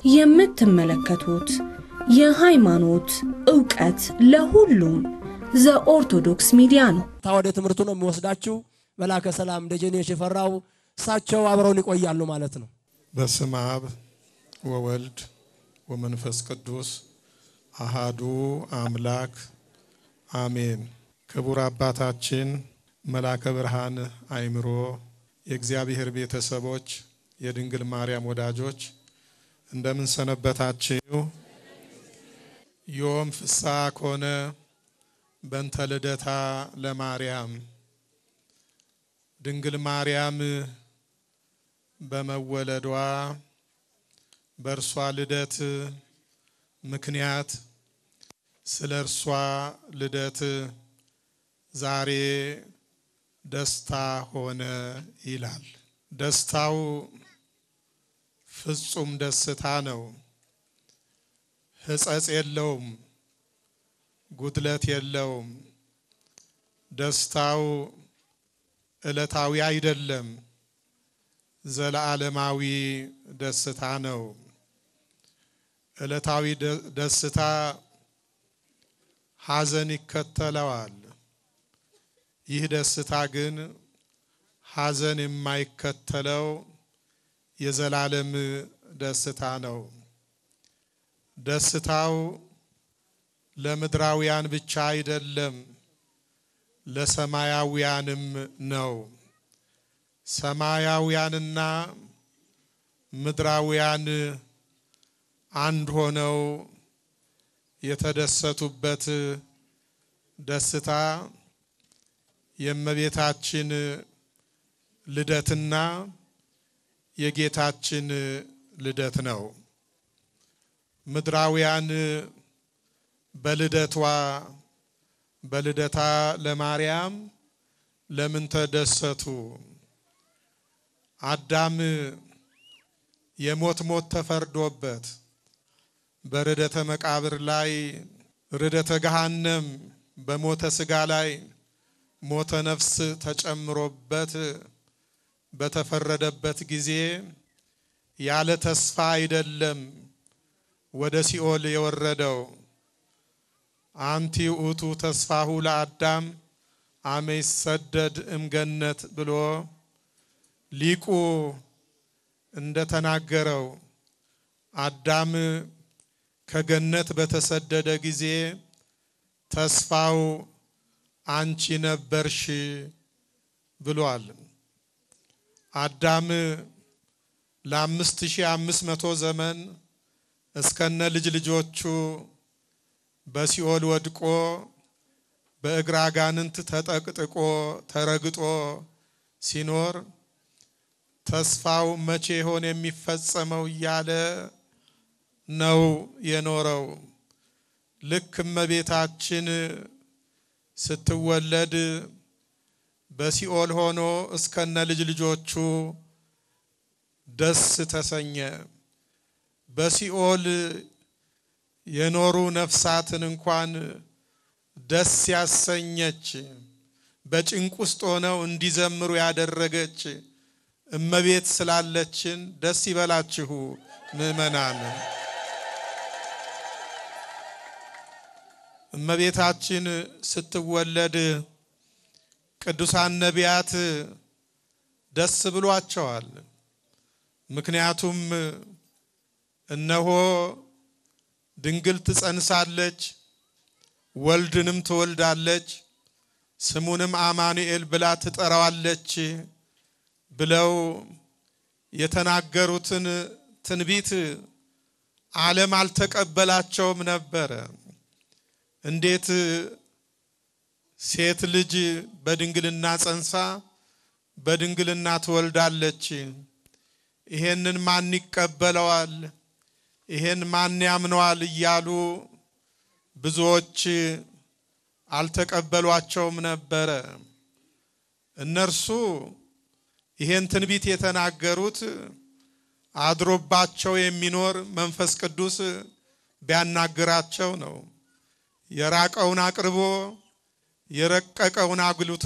የምትመለከቱት የሃይማኖት ዕውቀት ለሁሉም ዘኦርቶዶክስ ሚዲያ ነው። ወደ ትምህርቱ ነው የሚወስዳችሁ። መላከ ሰላም ደጀኔ ሽፈራው እሳቸው አብረውን ይቆያሉ ማለት ነው። በስመ አብ ወወልድ ወመንፈስ ቅዱስ አሃዱ አምላክ አሜን። ክቡር አባታችን መላከ ብርሃን አይምሮ፣ የእግዚአብሔር ቤተሰቦች፣ የድንግል ማርያም ወዳጆች እንደምን ሰነበታችሁ? ዮም ፍስሐ ኮነ በእንተ ልደታ ለማርያም ድንግል ማርያም በመወለዷ በእርሷ ልደት ምክንያት ስለ እርሷ ልደት ዛሬ ደስታ ሆነ ይላል። ደስታው ፍጹም ደስታ ነው። ሕጸጽ የለውም፣ ጉድለት የለውም። ደስታው ዕለታዊ አይደለም፣ ዘለዓለማዊ ደስታ ነው። ዕለታዊ ደስታ ሐዘን ይከተለዋል። ይህ ደስታ ግን ሐዘን የማይከተለው የዘላለም ደስታ ነው። ደስታው ለምድራውያን ብቻ አይደለም፣ ለሰማያውያንም ነው። ሰማያውያንና ምድራውያን አንድ ሆነው የተደሰቱበት ደስታ የእመቤታችን ልደትና የጌታችን ልደት ነው። ምድራውያን በልደቷ በልደታ ለማርያም ለምን ተደሰቱ? አዳም የሞት ሞት ተፈርዶበት በርደተ መቃብር ላይ ርደተ ገሃነም በሞተ ስጋ ላይ ሞተ ነፍስ ተጨምሮበት በተፈረደበት ጊዜ ያለ ተስፋ አይደለም ወደ ሲኦል የወረደው። አንቲ ውእቱ ተስፋሁ ለአዳም አመ ይሰደድ እምገነት ብሎ ሊቁ እንደተናገረው አዳም ከገነት በተሰደደ ጊዜ ተስፋው አንቺ ነበርሽ ብሏል። አዳም ለአምስት ሺህ አምስት መቶ ዘመን እስከነ ልጅ ልጆቹ በሲኦል ወድቆ በእግረ አጋንንት ተጠቅጥቆ ተረግጦ ሲኖር ተስፋው መቼ ይሆን የሚፈጸመው እያለ ነው የኖረው። ልክ እመቤታችን ስትወለድ በሲኦል ሆኖ እስከነ ልጅ ልጆቹ ደስ ተሰኘ። በሲኦል የኖሩ ነፍሳትን እንኳን ደስ ያሰኘች በጭንቅ ውስጥ ሆነው እንዲዘምሩ ያደረገች እመቤት ስላለችን ደስ ይበላችሁ ምእመናን። እመቤታችን ስትወለድ ቅዱሳን ነቢያት ደስ ብሏቸዋል። ምክንያቱም እነሆ ድንግል ትጸንሳለች፣ ወልድንም ትወልዳለች፣ ስሙንም አማኑኤል ብላ ትጠራዋለች ብለው የተናገሩትን ትንቢት ዓለም አልተቀበላቸውም ነበረ። እንዴት ሴት ልጅ በድንግልና ጸንሳ በድንግልና ትወልዳለች? ይሄንን ማን ይቀበለዋል? ይሄን ማን ያምነዋል? እያሉ ብዙዎች አልተቀበሏቸውም ነበረ። እነርሱ ይሄን ትንቢት የተናገሩት አድሮባቸው የሚኖር መንፈስ ቅዱስ ቢያናግራቸው ነው። የራቀውን አቅርቦ የረቀቀውን አጉልቶ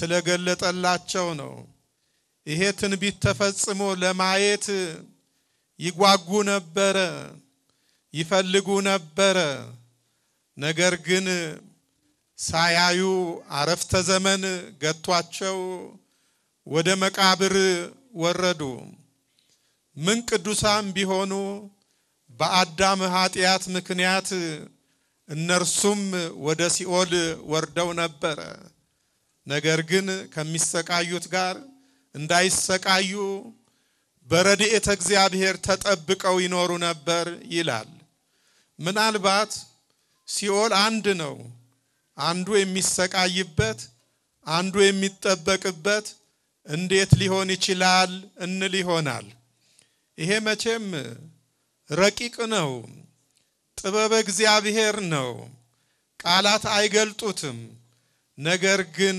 ስለገለጠላቸው ነው። ይሄ ትንቢት ተፈጽሞ ለማየት ይጓጉ ነበረ፣ ይፈልጉ ነበረ። ነገር ግን ሳያዩ አረፍተ ዘመን ገቷቸው ወደ መቃብር ወረዱ። ምን ቅዱሳን ቢሆኑ በአዳም ኃጢአት ምክንያት እነርሱም ወደ ሲኦል ወርደው ነበረ። ነገር ግን ከሚሰቃዩት ጋር እንዳይሰቃዩ በረድኤተ እግዚአብሔር ተጠብቀው ይኖሩ ነበር ይላል። ምናልባት ሲኦል አንድ ነው። አንዱ የሚሰቃይበት፣ አንዱ የሚጠበቅበት እንዴት ሊሆን ይችላል እንል ይሆናል። ይሄ መቼም ረቂቅ ነው፣ ጥበበ እግዚአብሔር ነው። ቃላት አይገልጡትም። ነገር ግን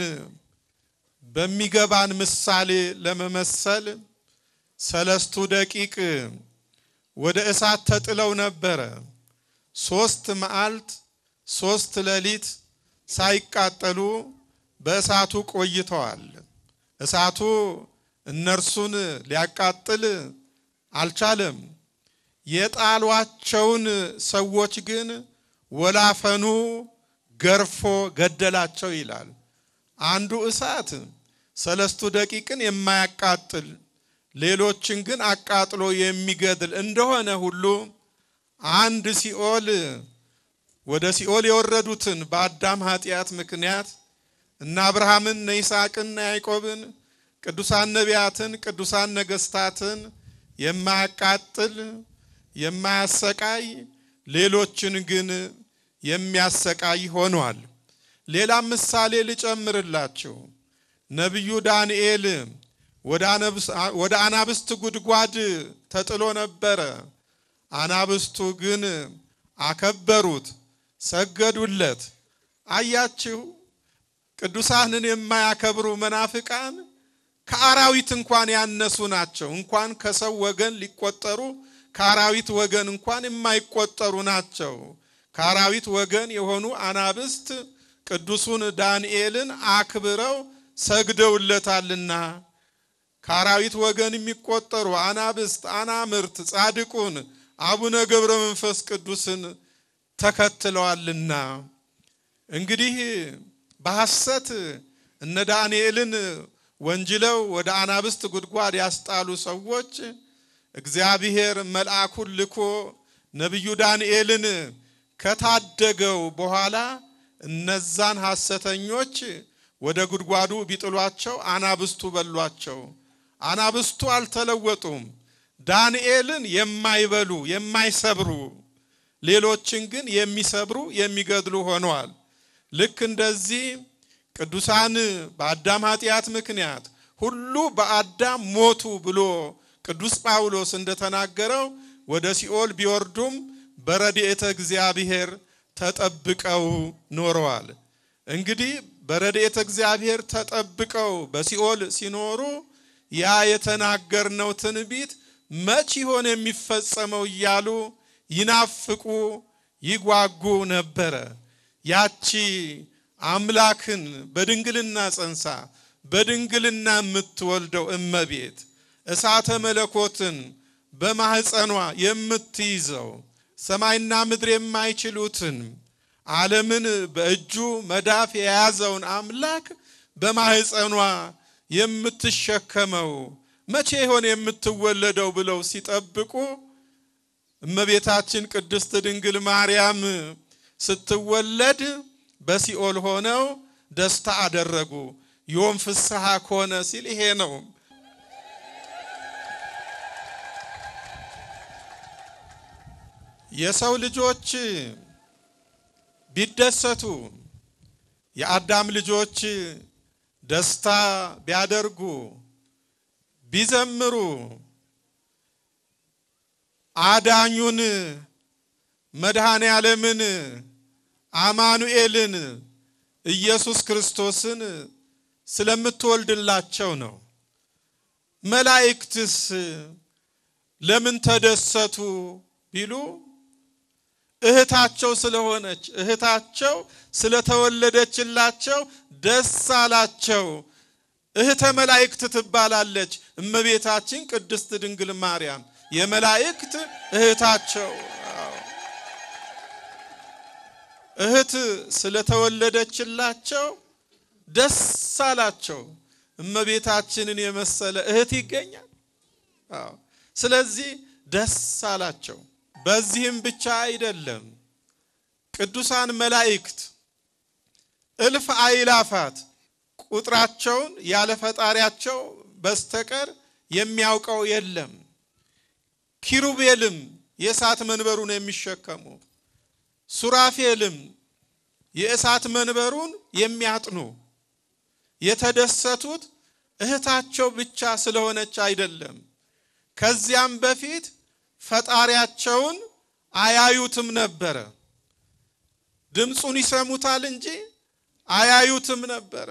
በሚገባን ምሳሌ ለመመሰል ሰለስቱ ደቂቅ ወደ እሳት ተጥለው ነበረ። ሶስት መዓልት ሶስት ሌሊት ሳይቃጠሉ በእሳቱ ቆይተዋል። እሳቱ እነርሱን ሊያቃጥል አልቻለም። የጣሏቸውን ሰዎች ግን ወላፈኑ ገርፎ ገደላቸው ይላል። አንዱ እሳት ሰለስቱ ደቂቅን የማያቃጥል ሌሎችን ግን አቃጥሎ የሚገድል እንደሆነ ሁሉ አንድ ሲኦል ወደ ሲኦል የወረዱትን በአዳም ኃጢአት ምክንያት እነ አብርሃምን እነ ይስሐቅን እነ ያዕቆብን ቅዱሳን ነቢያትን ቅዱሳን ነገስታትን የማያቃጥል የማያሰቃይ ሌሎችን ግን የሚያሰቃይ ሆኗል። ሌላም ምሳሌ ልጨምርላችሁ። ነቢዩ ዳንኤል ወደ አናብስት ጉድጓድ ተጥሎ ነበረ። አናብስቱ ግን አከበሩት፣ ሰገዱለት። አያችሁ፣ ቅዱሳንን የማያከብሩ መናፍቃን ከአራዊት እንኳን ያነሱ ናቸው። እንኳን ከሰው ወገን ሊቆጠሩ ከአራዊት ወገን እንኳን የማይቆጠሩ ናቸው። ከአራዊት ወገን የሆኑ አናብስት ቅዱሱን ዳንኤልን አክብረው ሰግደውለታልና ከአራዊት ወገን የሚቆጠሩ አናብስት አናምርት ጻድቁን አቡነ ገብረ መንፈስ ቅዱስን ተከትለዋልና እንግዲህ በሐሰት እነ ዳንኤልን ወንጅለው ወደ አናብስት ጉድጓድ ያስጣሉ ሰዎች እግዚአብሔር መልአኩን ልኮ ነቢዩ ዳንኤልን ከታደገው በኋላ እነዛን ሐሰተኞች ወደ ጉድጓዱ ቢጥሏቸው አናብስቱ በሏቸው። አናብስቱ አልተለወጡም። ዳንኤልን የማይበሉ የማይሰብሩ፣ ሌሎችን ግን የሚሰብሩ የሚገድሉ ሆነዋል። ልክ እንደዚህ ቅዱሳን በአዳም ኃጢአት ምክንያት ሁሉ በአዳም ሞቱ ብሎ ቅዱስ ጳውሎስ እንደተናገረው ወደ ሲኦል ቢወርዱም በረድኤተ እግዚአብሔር ተጠብቀው ኖረዋል። እንግዲህ በረድኤተ እግዚአብሔር ተጠብቀው በሲኦል ሲኖሩ ያ የተናገርነው ትንቢት መች ይሆን የሚፈጸመው እያሉ ይናፍቁ ይጓጉ ነበረ። ያቺ አምላክን በድንግልና ጸንሳ በድንግልና የምትወልደው እመቤት እሳተ መለኮትን በማህፀኗ የምትይዘው ሰማይና ምድር የማይችሉትን ዓለምን በእጁ መዳፍ የያዘውን አምላክ በማህፀኗ የምትሸከመው መቼ ይሆን የምትወለደው ብለው ሲጠብቁ እመቤታችን ቅድስት ድንግል ማርያም ስትወለድ በሲኦል ሆነው ደስታ አደረጉ። ዮም ፍስሐ ኮነ ሲል ይሄ ነው። የሰው ልጆች ቢደሰቱ የአዳም ልጆች ደስታ ቢያደርጉ ቢዘምሩ አዳኙን መድኃኔ ዓለምን አማኑኤልን ኢየሱስ ክርስቶስን ስለምትወልድላቸው ነው። መላእክትስ ለምን ተደሰቱ ቢሉ እህታቸው ስለሆነች እህታቸው ስለተወለደችላቸው ደስ አላቸው። እህተ መላእክት ትባላለች እመቤታችን ቅድስት ድንግል ማርያም። የመላእክት እህታቸው እህት ስለተወለደችላቸው ደስ አላቸው። እመቤታችንን የመሰለ እህት ይገኛል። አዎ። ስለዚህ ደስ አላቸው። በዚህም ብቻ አይደለም፣ ቅዱሳን መላእክት እልፍ አእላፋት ቁጥራቸውን ያለ ፈጣሪያቸው በስተቀር የሚያውቀው የለም። ኪሩቤልም የእሳት መንበሩን የሚሸከሙ ሱራፌልም የእሳት መንበሩን የሚያጥኑ የተደሰቱት እህታቸው ብቻ ስለሆነች አይደለም። ከዚያም በፊት ፈጣሪያቸውን አያዩትም ነበረ። ድምፁን ይሰሙታል እንጂ አያዩትም ነበረ።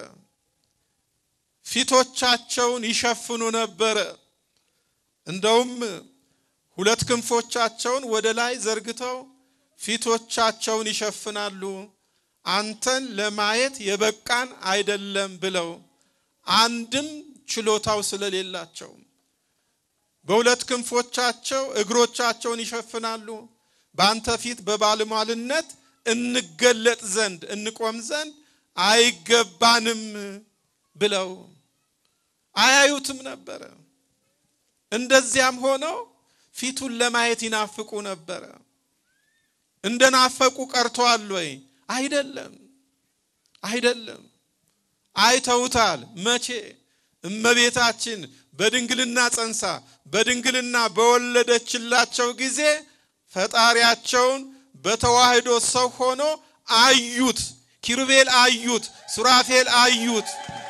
ፊቶቻቸውን ይሸፍኑ ነበረ። እንደውም ሁለት ክንፎቻቸውን ወደ ላይ ዘርግተው ፊቶቻቸውን ይሸፍናሉ። አንተን ለማየት የበቃን አይደለም ብለው አንድም ችሎታው ስለሌላቸው በሁለት ክንፎቻቸው እግሮቻቸውን ይሸፍናሉ። በአንተ ፊት በባለሟልነት እንገለጥ ዘንድ እንቆም ዘንድ አይገባንም ብለው አያዩትም ነበረ። እንደዚያም ሆነው ፊቱን ለማየት ይናፍቁ ነበረ። እንደናፈቁ ቀርተዋል ወይ? አይደለም፣ አይደለም። አይተውታል። መቼ? እመቤታችን በድንግልና ጸንሳ በድንግልና በወለደችላቸው ጊዜ ፈጣሪያቸውን በተዋህዶ ሰው ሆኖ አዩት። ኪሩቤል አዩት፣ ሱራፌል አዩት፣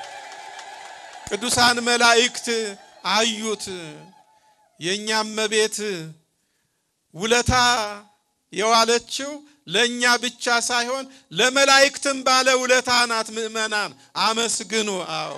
ቅዱሳን መላእክት አዩት። የእኛም እመቤት ውለታ የዋለችው ለእኛ ብቻ ሳይሆን ለመላእክትም ባለ ውለታ ናት። ምእመናን አመስግኑ። አዎ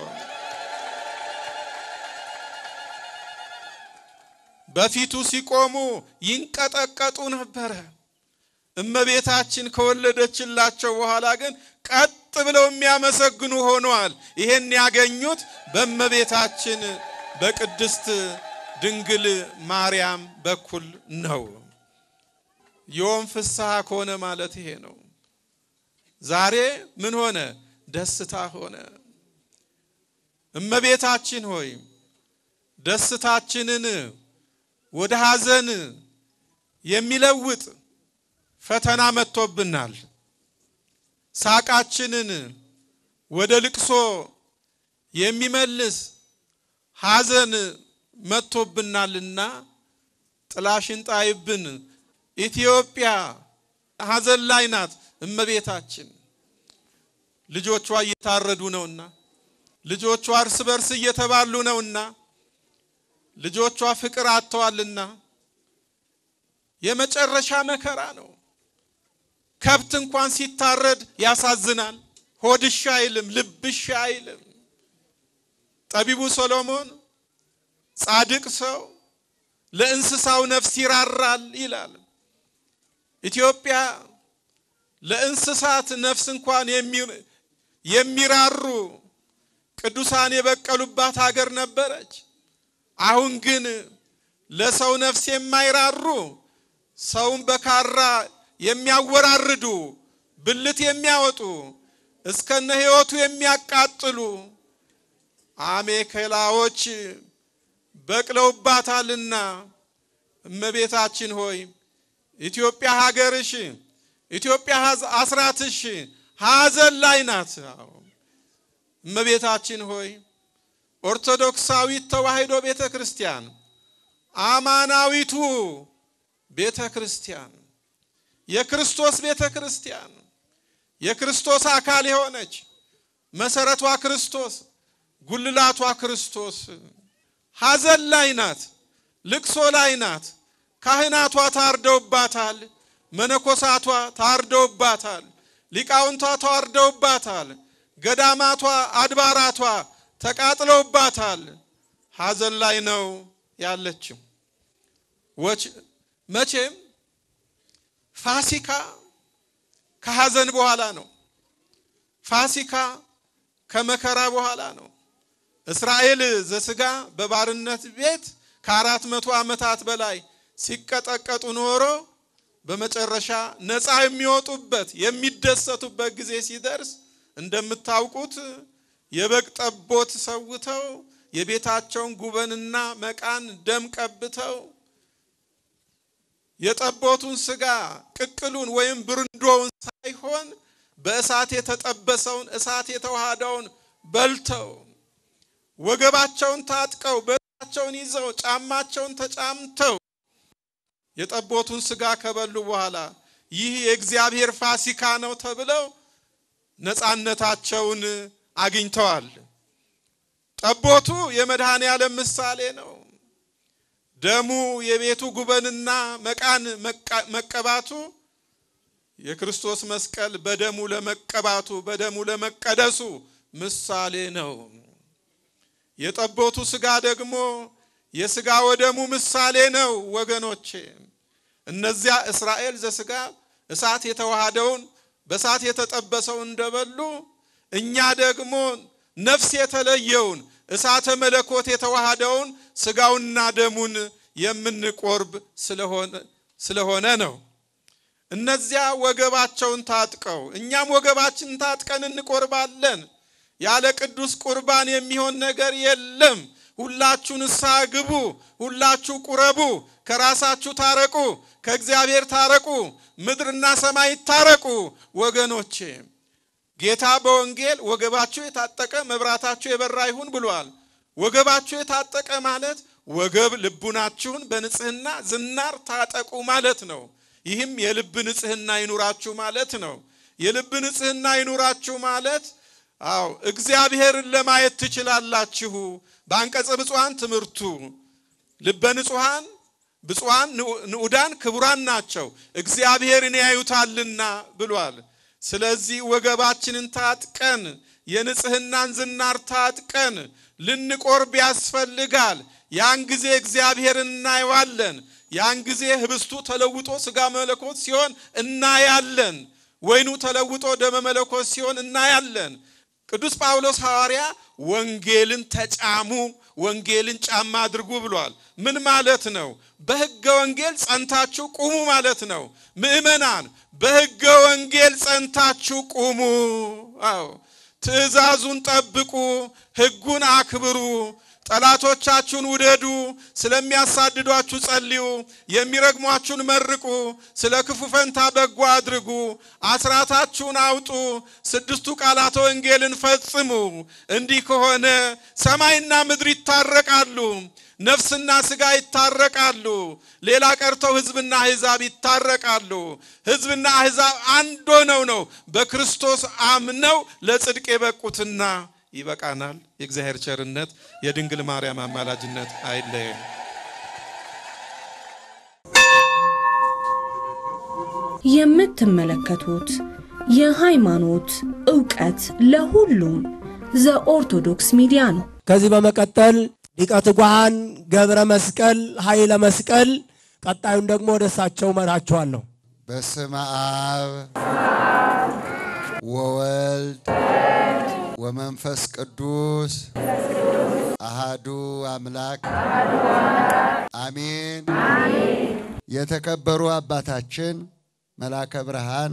በፊቱ ሲቆሙ ይንቀጠቀጡ ነበረ። እመቤታችን ከወለደችላቸው በኋላ ግን ቀጥ ብለው የሚያመሰግኑ ሆነዋል። ይሄን ያገኙት በእመቤታችን በቅድስት ድንግል ማርያም በኩል ነው። ዮም ፍስሐ ከሆነ ማለት ይሄ ነው። ዛሬ ምን ሆነ? ደስታ ሆነ። እመቤታችን ሆይ ደስታችንን ወደ ሐዘን የሚለውጥ ፈተና መጥቶብናል። ሳቃችንን ወደ ልቅሶ የሚመልስ ሐዘን መጥቶብናልና ጥላሽን ጣይብን። ኢትዮጵያ ሐዘን ላይ ናት። እመቤታችን ልጆቿ እየታረዱ ነውና፣ ልጆቿ እርስ በርስ እየተባሉ ነውና፣ ልጆቿ ፍቅር አጥተዋልና የመጨረሻ መከራ ነው። ከብት እንኳን ሲታረድ ያሳዝናል። ሆድሻ አይልም፣ ልብሻ አይልም። ጠቢቡ ሰሎሞን ጻድቅ ሰው ለእንስሳው ነፍስ ይራራል ይላል። ኢትዮጵያ ለእንስሳት ነፍስ እንኳን የሚራሩ ቅዱሳን የበቀሉባት ሀገር ነበረች። አሁን ግን ለሰው ነፍስ የማይራሩ ሰውን በካራ የሚያወራርዱ ብልት የሚያወጡ እስከነ ሕይወቱ የሚያቃጥሉ አሜከላዎች በቅለውባታልና እመቤታችን ሆይ ኢትዮጵያ ሀገርሽ ኢትዮጵያ አስራትሽ ሐዘን ላይ ናት። እመቤታችን ሆይ ኦርቶዶክሳዊት ተዋሕዶ ቤተ ክርስቲያን አማናዊቱ ቤተ ክርስቲያን የክርስቶስ ቤተ ክርስቲያን የክርስቶስ አካል የሆነች መሰረቷ ክርስቶስ ጉልላቷ ክርስቶስ ሐዘን ላይ ናት፣ ልቅሶ ላይ ናት። ካህናቷ ታርደውባታል፣ መነኮሳቷ ታርደውባታል፣ ሊቃውንቷ ታርደውባታል፣ ገዳማቷ አድባራቷ ተቃጥለውባታል። ሐዘን ላይ ነው ያለችው። መቼም ፋሲካ ከሐዘን በኋላ ነው። ፋሲካ ከመከራ በኋላ ነው። እስራኤል ዘሥጋ በባርነት ቤት ከአራት መቶ ዓመታት በላይ ሲቀጠቀጡ ኖሮ በመጨረሻ ነፃ የሚወጡበት የሚደሰቱበት ጊዜ ሲደርስ እንደምታውቁት የበግ ጠቦት ሰውተው የቤታቸውን ጉበንና መቃን ደም ቀብተው የጠቦቱን ስጋ ቅቅሉን ወይም ብርንዶውን ሳይሆን በእሳት የተጠበሰውን እሳት የተዋሃደውን በልተው ወገባቸውን ታጥቀው በእጃቸውን ይዘው ጫማቸውን ተጫምተው የጠቦቱን ስጋ ከበሉ በኋላ ይህ የእግዚአብሔር ፋሲካ ነው ተብለው ነፃነታቸውን አግኝተዋል። ጠቦቱ የመድኃኔ ዓለም ምሳሌ ነው። ደሙ የቤቱ ጉበንና መቃን መቀባቱ የክርስቶስ መስቀል በደሙ ለመቀባቱ በደሙ ለመቀደሱ ምሳሌ ነው። የጠቦቱ ስጋ ደግሞ የስጋ ወደሙ ምሳሌ ነው። ወገኖቼ እነዚያ እስራኤል ዘስጋ እሳት የተዋሃደውን በእሳት የተጠበሰውን እንደበሉ እኛ ደግሞ ነፍስ የተለየውን እሳተ መለኮት የተዋሃደውን ስጋውና ደሙን የምንቆርብ ስለሆነ ነው። እነዚያ ወገባቸውን ታጥቀው እኛም ወገባችንን ታጥቀን እንቆርባለን። ያለ ቅዱስ ቁርባን የሚሆን ነገር የለም። ሁላችሁ ንስሐ ግቡ፣ ሁላችሁ ቁረቡ፣ ከራሳችሁ ታረቁ፣ ከእግዚአብሔር ታረቁ፣ ምድርና ሰማይ ታረቁ። ወገኖቼ ጌታ በወንጌል ወገባችሁ የታጠቀ መብራታችሁ የበራ ይሁን ብሏል። ወገባችሁ የታጠቀ ማለት ወገብ ልቡናችሁን በንጽህና ዝናር ታጠቁ ማለት ነው። ይህም የልብ ንጽህና ይኑራችሁ ማለት ነው። የልብ ንጽህና ይኑራችሁ ማለት አዎ እግዚአብሔርን ለማየት ትችላላችሁ። በአንቀጸ ብፁዓን ትምህርቱ ልበ ንጹሐን ብፁዓን ንዑዳን ክቡራን ናቸው እግዚአብሔርን ያዩታልና ብሏል። ስለዚህ ወገባችንን ታጥቀን የንጽህናን ዝናር ታጥቀን ልንቆርብ ያስፈልጋል። ያን ጊዜ እግዚአብሔርን እናየዋለን። ያን ጊዜ ህብስቱ ተለውጦ ስጋ መለኮት ሲሆን እናያለን። ወይኑ ተለውጦ ደመ መለኮት ሲሆን እናያለን። ቅዱስ ጳውሎስ ሐዋርያ ወንጌልን ተጫሙ፣ ወንጌልን ጫማ አድርጉ ብሏል። ምን ማለት ነው? በሕገ ወንጌል ጸንታችሁ ቁሙ ማለት ነው። ምእመናን በሕገ ወንጌል ጸንታችሁ ቁሙ። አዎ ትእዛዙን ጠብቁ፣ ሕጉን አክብሩ። ጠላቶቻችሁን ውደዱ፣ ስለሚያሳድዷችሁ ጸልዩ፣ የሚረግሟችሁን መርቁ፣ ስለ ክፉ ፈንታ በጎ አድርጉ፣ አስራታችሁን አውጡ፣ ስድስቱ ቃላተ ወንጌልን ፈጽሙ። እንዲህ ከሆነ ሰማይና ምድር ይታረቃሉ፣ ነፍስና ሥጋ ይታረቃሉ። ሌላ ቀርተው ሕዝብና አሕዛብ ይታረቃሉ። ሕዝብና አሕዛብ አንድ ሆነው ነው በክርስቶስ አምነው ለጽድቅ የበቁትና ይበቃናል። የእግዚአብሔር ቸርነት የድንግል ማርያም አማላጅነት አይለየን። የምትመለከቱት የሃይማኖት ዕውቀት ለሁሉም ዘኦርቶዶክስ ሚዲያ ነው። ከዚህ በመቀጠል ሊቀ ትጉሃን ገብረ መስቀል ኃይለ መስቀል ቀጣዩን ደግሞ ወደ እሳቸው መራቸዋለሁ። በስመ አብ ወወልድ ወመንፈስ ቅዱስ አሃዱ አምላክ አሜን። የተከበሩ አባታችን መላከ ብርሃን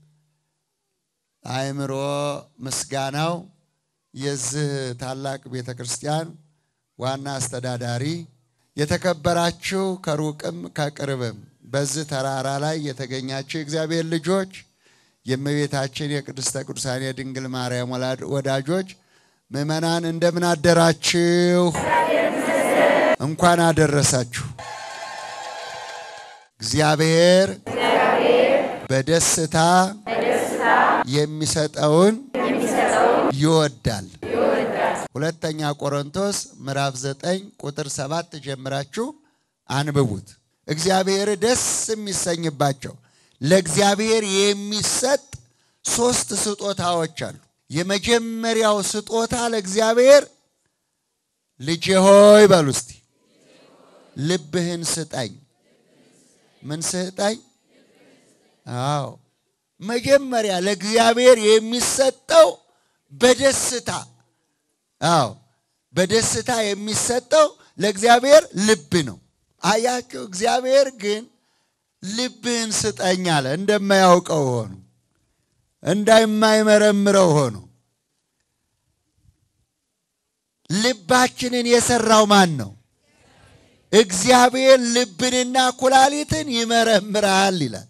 አእምሮ ምስጋናው የዚህ ታላቅ ቤተ ክርስቲያን ዋና አስተዳዳሪ፣ የተከበራችሁ ከሩቅም ከቅርብም በዚህ ተራራ ላይ የተገኛችሁ የእግዚአብሔር ልጆች የእመቤታችን የቅድስተ ቅዱሳን የድንግል ማርያም ወዳጆች ምእመናን እንደምን አደራችሁ? እንኳን አደረሳችሁ። እግዚአብሔር በደስታ የሚሰጠውን ይወዳል። ሁለተኛ ቆሮንቶስ ምዕራፍ 9 ቁጥር 7 ጀምራችሁ አንብቡት። እግዚአብሔር ደስ የሚሰኝባቸው ለእግዚአብሔር የሚሰጥ ሶስት ስጦታዎች አሉ። የመጀመሪያው ስጦታ ለእግዚአብሔር ልጄ ሆይ በሉ እስቲ ልብህን ስጠኝ። ምን ስጠኝ? አዎ መጀመሪያ ለእግዚአብሔር የሚሰጠው በደስታ አዎ በደስታ የሚሰጠው ለእግዚአብሔር ልብ ነው። አያችሁ፣ እግዚአብሔር ግን ልብህን ስጠኝ አለ። እንደማያውቀው ሆኖ እንደማይመረምረው ሆኖ ልባችንን የሰራው ማን ነው? እግዚአብሔር ልብንና ኩላሊትን ይመረምራል ይላል።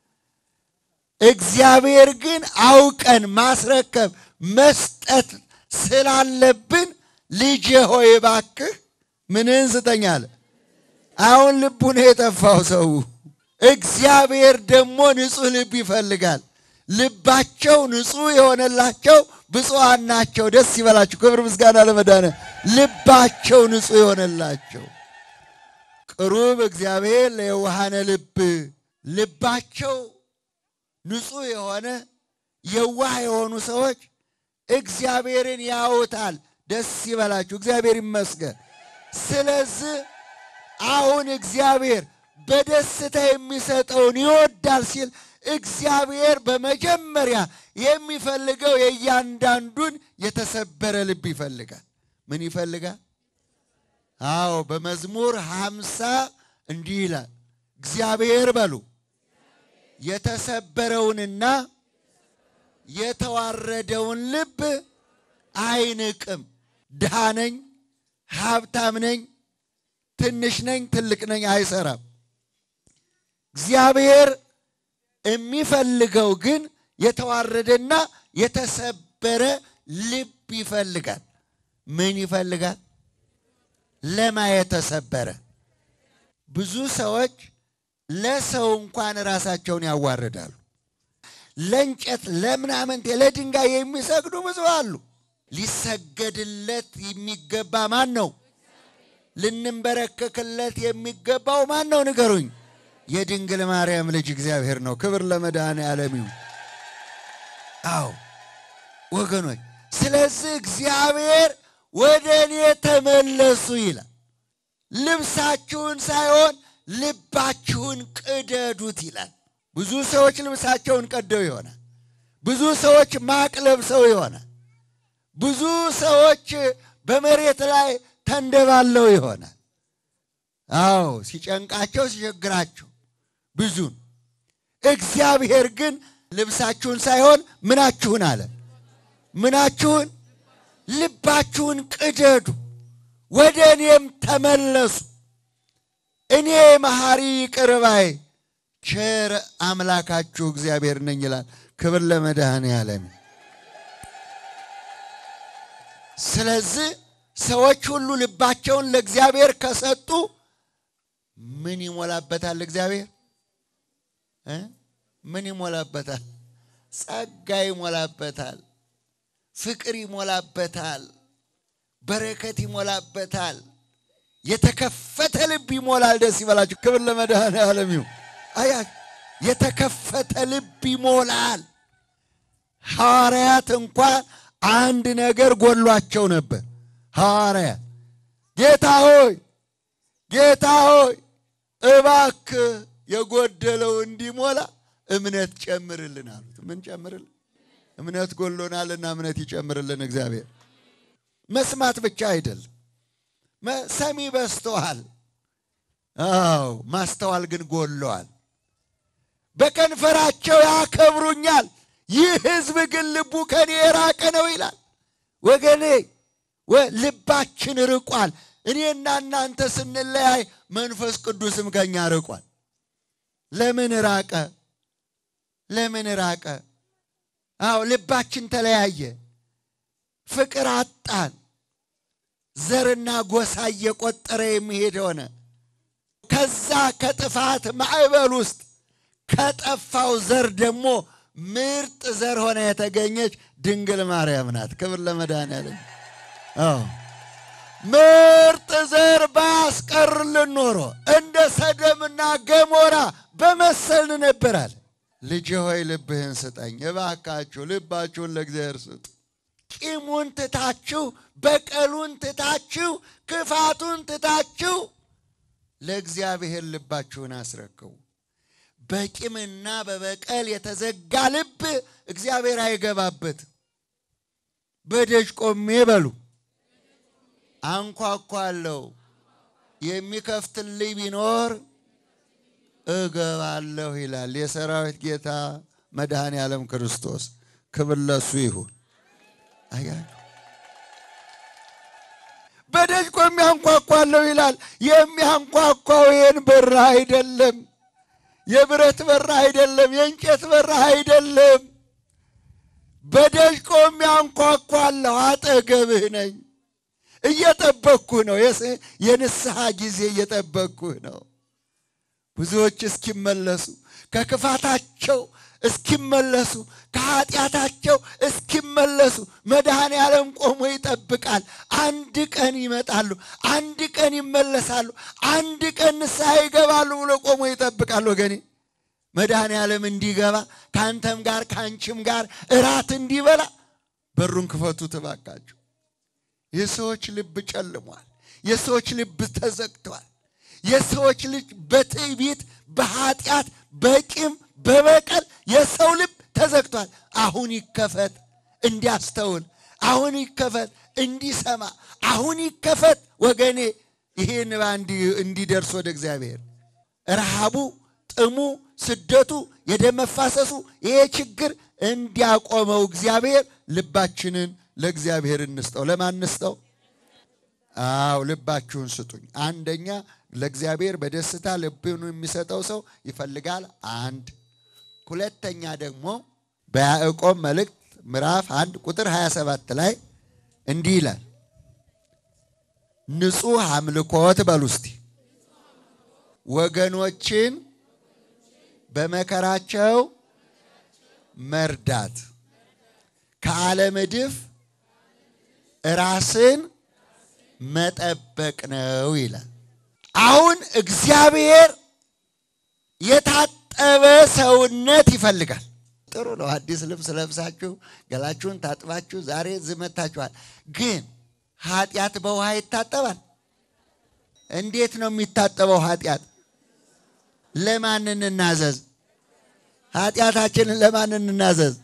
እግዚአብሔር ግን አውቀን ማስረከብ መስጠት ስላለብን ልጄ ሆይ እባክህ ምንን ስጠኝ አለ። አሁን ልቡ ነው የጠፋው ሰው። እግዚአብሔር ደግሞ ንጹሕ ልብ ይፈልጋል። ልባቸው ንጹሕ የሆነላቸው ብፁዓን ናቸው። ደስ ይበላችሁ። ክብር ምስጋና ለመዳነ ልባቸው ንጹሕ የሆነላቸው ቅሩብ እግዚአብሔር ለየዋሃነ ልብ ልባቸው ንጹሕ የሆነ የዋህ የሆኑ ሰዎች እግዚአብሔርን ያውታል። ደስ ይበላችሁ። እግዚአብሔር ይመስገን። ስለዚህ አሁን እግዚአብሔር በደስታ የሚሰጠውን ይወዳል ሲል እግዚአብሔር በመጀመሪያ የሚፈልገው የእያንዳንዱን የተሰበረ ልብ ይፈልጋል። ምን ይፈልጋል? አዎ በመዝሙር ሃምሳ እንዲህ ይላል፣ እግዚአብሔር በሉ የተሰበረውንና የተዋረደውን ልብ አይንቅም። ድሃ ነኝ፣ ሀብታም ነኝ፣ ትንሽ ነኝ፣ ትልቅ ነኝ አይሰራም። እግዚአብሔር የሚፈልገው ግን የተዋረደና የተሰበረ ልብ ይፈልጋል። ምን ይፈልጋል? ለማ የተሰበረ ብዙ ሰዎች ለሰው እንኳን ራሳቸውን ያዋርዳሉ። ለእንጨት ለምናምንቴ ለድንጋይ የሚሰግዱ ብዙ አሉ። ሊሰገድለት የሚገባ ማን ነው? ልንበረከክለት የሚገባው ማን ነው? ንገሩኝ። የድንግል ማርያም ልጅ እግዚአብሔር ነው። ክብር ለመድኃኔዓለም ይሁን። አዎ ወገኖች፣ ስለዚህ እግዚአብሔር ወደ እኔ ተመለሱ ይላል። ልብሳችሁን ሳይሆን ልባችሁን ቅደዱት ይላል። ብዙ ሰዎች ልብሳቸውን ቀደው ይሆናል። ብዙ ሰዎች ማቅ ለብሰው ይሆናል። ብዙ ሰዎች በመሬት ላይ ተንደባለው ይሆናል። አዎ ሲጨንቃቸው ሲቸግራቸው ብዙን እግዚአብሔር ግን ልብሳችሁን ሳይሆን ምናችሁን አለ ምናችሁን ልባችሁን ቅደዱ፣ ወደ እኔም ተመለሱ። እኔ መሐሪ ይቅር ባይ ቸር አምላካችሁ እግዚአብሔር ነኝ ይላል። ክብር ለመድኃኔዓለም። ስለዚህ ሰዎች ሁሉ ልባቸውን ለእግዚአብሔር ከሰጡ ምን ይሞላበታል? እግዚአብሔር እ ምን ይሞላበታል? ጸጋ ይሞላበታል። ፍቅር ይሞላበታል። በረከት ይሞላበታል። የተከፈተ ልብ ይሞላል። ደስ ይበላችሁ። ክብር ለመድኃኔዓለም ይሁን። አያ የተከፈተ ልብ ይሞላል። ሐዋርያት እንኳን አንድ ነገር ጎሏቸው ነበር። ሐዋርያት ጌታ ሆይ ጌታ ሆይ እባክህ የጎደለው እንዲሞላ እምነት ጨምርልን አሉት። ምን ጨምርልን? እምነት ጎሎናልና እምነት ይጨምርልን እግዚአብሔር። መስማት ብቻ አይደለም፣ ሰሚ በዝተዋል። አዎ ማስተዋል ግን ጎለዋል። በከንፈራቸው ያከብሩኛል፣ ይህ ሕዝብ ግን ልቡ ከኔ የራቀ ነው ይላል። ወገኔ ልባችን ርቋል። እኔና እናንተ ስንለያይ መንፈስ ቅዱስም ከኛ ርቋል። ለምን ራቀ? ለምን ራቀ? አዎ ልባችን ተለያየ። ፍቅር አጣን። ዘርና ጎሳ እየቆጠረ የሚሄድ ሆነ። ከዛ ከጥፋት ማዕበል ውስጥ ከጠፋው ዘር ደግሞ ምርጥ ዘር ሆነ የተገኘች ድንግል ማርያም ናት። ክብር ለመድኃኔዓለም። አዎ ምርጥ ዘር ባያስቀርልን ኖሮ እንደ ሰደምና ገሞራ በመሰልን ነበራል። ልጅ ሆይ ልብህን ስጠኝ እባካችሁ፣ ልባችሁን ለእግዚአብሔር ስጡ። ቂሙን ትታችሁ፣ በቀሉን ትታችሁ፣ ክፋቱን ትታችሁ ለእግዚአብሔር ልባችሁን አስረክቡ። በቂምና በበቀል የተዘጋ ልብ እግዚአብሔር አይገባበትም። በደጅ ቆሜ በሉ አንኳኳለሁ፣ የሚከፍትልኝ ቢኖር እገባለሁ ይላል የሰራዊት ጌታ መድኃኔ ዓለም ክርስቶስ። ክብር ለሱ ይሁን። አያችሁ በደጅ ቆሜ አንኳኳለሁ ይላል። የሚያንኳኳው ይህን በር አይደለም፣ የብረት በር አይደለም፣ የእንጨት በር አይደለም። በደጅ ቆሜ አንኳኳለሁ፣ አጠገብህ ነኝ። እየጠበቅኩህ ነው። የንስሐ ጊዜ እየጠበቅኩህ ነው። ብዙዎች እስኪመለሱ ከክፋታቸው እስኪመለሱ ከኃጢአታቸው እስኪመለሱ መድኃኔ ዓለም ቆሞ ይጠብቃል። አንድ ቀን ይመጣሉ፣ አንድ ቀን ይመለሳሉ፣ አንድ ቀን ንስሐ ይገባሉ ብሎ ቆሞ ይጠብቃል። ወገኔ መድኃኔ ዓለም እንዲገባ ከአንተም ጋር ከአንቺም ጋር እራት እንዲበላ በሩን ክፈቱ ትባካችሁ። የሰዎች ልብ ጨልሟል። የሰዎች ልብ ተዘግቷል። የሰዎች ልጅ በትዕቢት በኃጢአት በቂም በበቀል የሰው ልብ ተዘግቷል። አሁን ይከፈት እንዲያስተውል፣ አሁን ይከፈት እንዲሰማ፣ አሁን ይከፈት ወገኔ ይሄ ንባ እንዲደርስ ወደ እግዚአብሔር ረሃቡ፣ ጥሙ፣ ስደቱ፣ የደም መፋሰሱ ይሄ ችግር እንዲያቆመው እግዚአብሔር ልባችንን ለእግዚአብሔር እንስጠው። ለማን እንስጠው? አው ልባችሁን ስጡኝ። አንደኛ ለእግዚአብሔር በደስታ ልብን የሚሰጠው ሰው ይፈልጋል። አንድ ሁለተኛ ደግሞ በያዕቆብ መልእክት ምዕራፍ አንድ ቁጥር 27 ላይ እንዲህ ይላል፣ ንጹሕ አምልኮት በሉ እስቲ ወገኖችን በመከራቸው መርዳት ከዓለም እድፍ ራስን መጠበቅ ነው ይላል። አሁን እግዚአብሔር የታጠበ ሰውነት ይፈልጋል። ጥሩ ነው። አዲስ ልብስ ለብሳችሁ ገላችሁን ታጥባችሁ ዛሬ ዝመታችኋል። ግን ኃጢአት በውሃ ይታጠባል? እንዴት ነው የሚታጠበው ኃጢአት? ለማን እንናዘዝ? ኃጢአታችንን ለማን እንናዘዝ?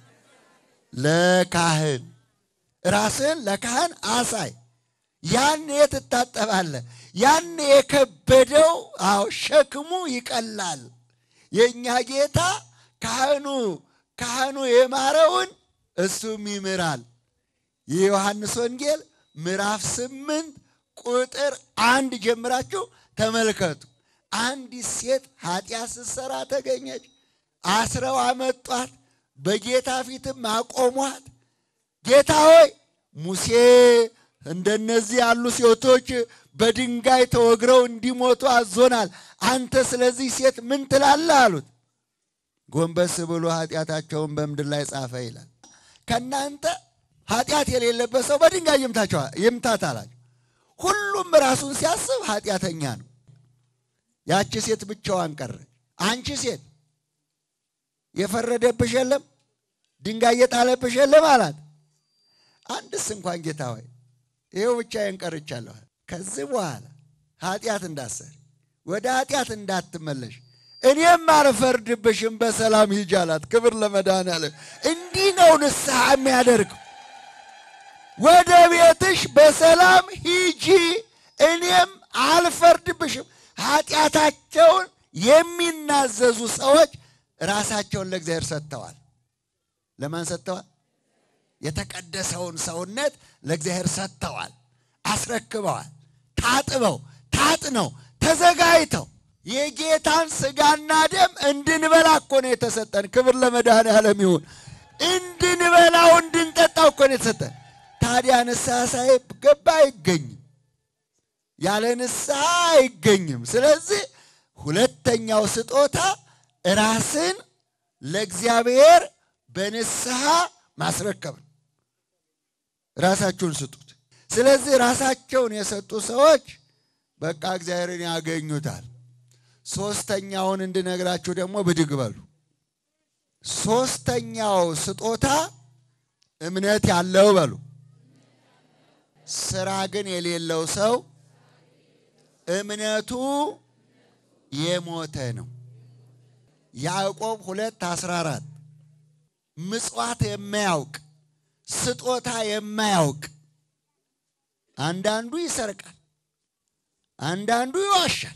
ለካህን። ራስን ለካህን አሳይ። ያን ትታጠባለህ። ያን የከበደው አዎ ሸክሙ ይቀላል። የእኛ ጌታ ካህኑ ካህኑ የማረውን እሱም ይምራል። የዮሐንስ ወንጌል ምዕራፍ ስምንት ቁጥር አንድ ጀምራችሁ ተመልከቱ። አንዲት ሴት ኃጢአት ስትሰራ ተገኘች። አስረው አመጧት፣ በጌታ ፊትም አቆሟት። ጌታ ሆይ ሙሴ እንደነዚህ ያሉ ሴቶች በድንጋይ ተወግረው እንዲሞቱ አዞናል። አንተ ስለዚህ ሴት ምን ትላለህ? አሉት። ጎንበስ ብሎ ኃጢአታቸውን በምድር ላይ ጻፈ ይላል። ከእናንተ ኃጢአት የሌለበት ሰው በድንጋይ ይምታት አላቸው። ሁሉም ራሱን ሲያስብ ኃጢአተኛ ነው። ያቺ ሴት ብቻዋን ቀረች። አንቺ ሴት የፈረደብሽ የለም፣ ድንጋይ የጣለብሽ የለም አላት። አንድስ እንኳን ጌታ ሆይ ይኸው ብቻዬን ቀርቻለሁ። ከዚህ በኋላ ኃጢአት እንዳሰሪ ወደ ኃጢአት እንዳትመለሽ እኔም አልፈርድብሽም፣ በሰላም ሂጂ አላት። ክብር ለመድኃኔዓለም። እንዲህ ነው ንስሐ የሚያደርገው። ወደ ቤትሽ በሰላም ሂጂ፣ እኔም አልፈርድብሽም። ኃጢአታቸውን የሚናዘዙ ሰዎች ራሳቸውን ለእግዚአብሔር ሰጥተዋል። ለማን ሰጥተዋል? የተቀደሰውን ሰውነት ለእግዚአብሔር ሰጥተዋል፣ አስረክበዋል። ታጥበው ታጥነው ተዘጋጅተው የጌታን ስጋና ደም እንድንበላ እኮ ነው የተሰጠን። ክብር ለመድኃኔዓለም ይሁን። እንድንበላው እንድንጠጣው እኮ ነው የተሰጠን። ታዲያ ንስሐ ሳይገባ አይገኝም፣ ያለ ንስሐ አይገኝም። ስለዚህ ሁለተኛው ስጦታ ራስን ለእግዚአብሔር በንስሐ ማስረከብ ነው። ራሳችሁን ስጡት። ስለዚህ ራሳቸውን የሰጡ ሰዎች በቃ እግዚአብሔርን ያገኙታል። ሶስተኛውን እንድነግራችሁ ደግሞ ብድግ በሉ። ሶስተኛው ስጦታ እምነት ያለው በሉ። ስራ ግን የሌለው ሰው እምነቱ የሞተ ነው። ያዕቆብ ሁለት አስራ አራት ምጽዋት የማያውቅ ስጦታ የማያውቅ አንዳንዱ ይሰርቃል፣ አንዳንዱ ይዋሻል።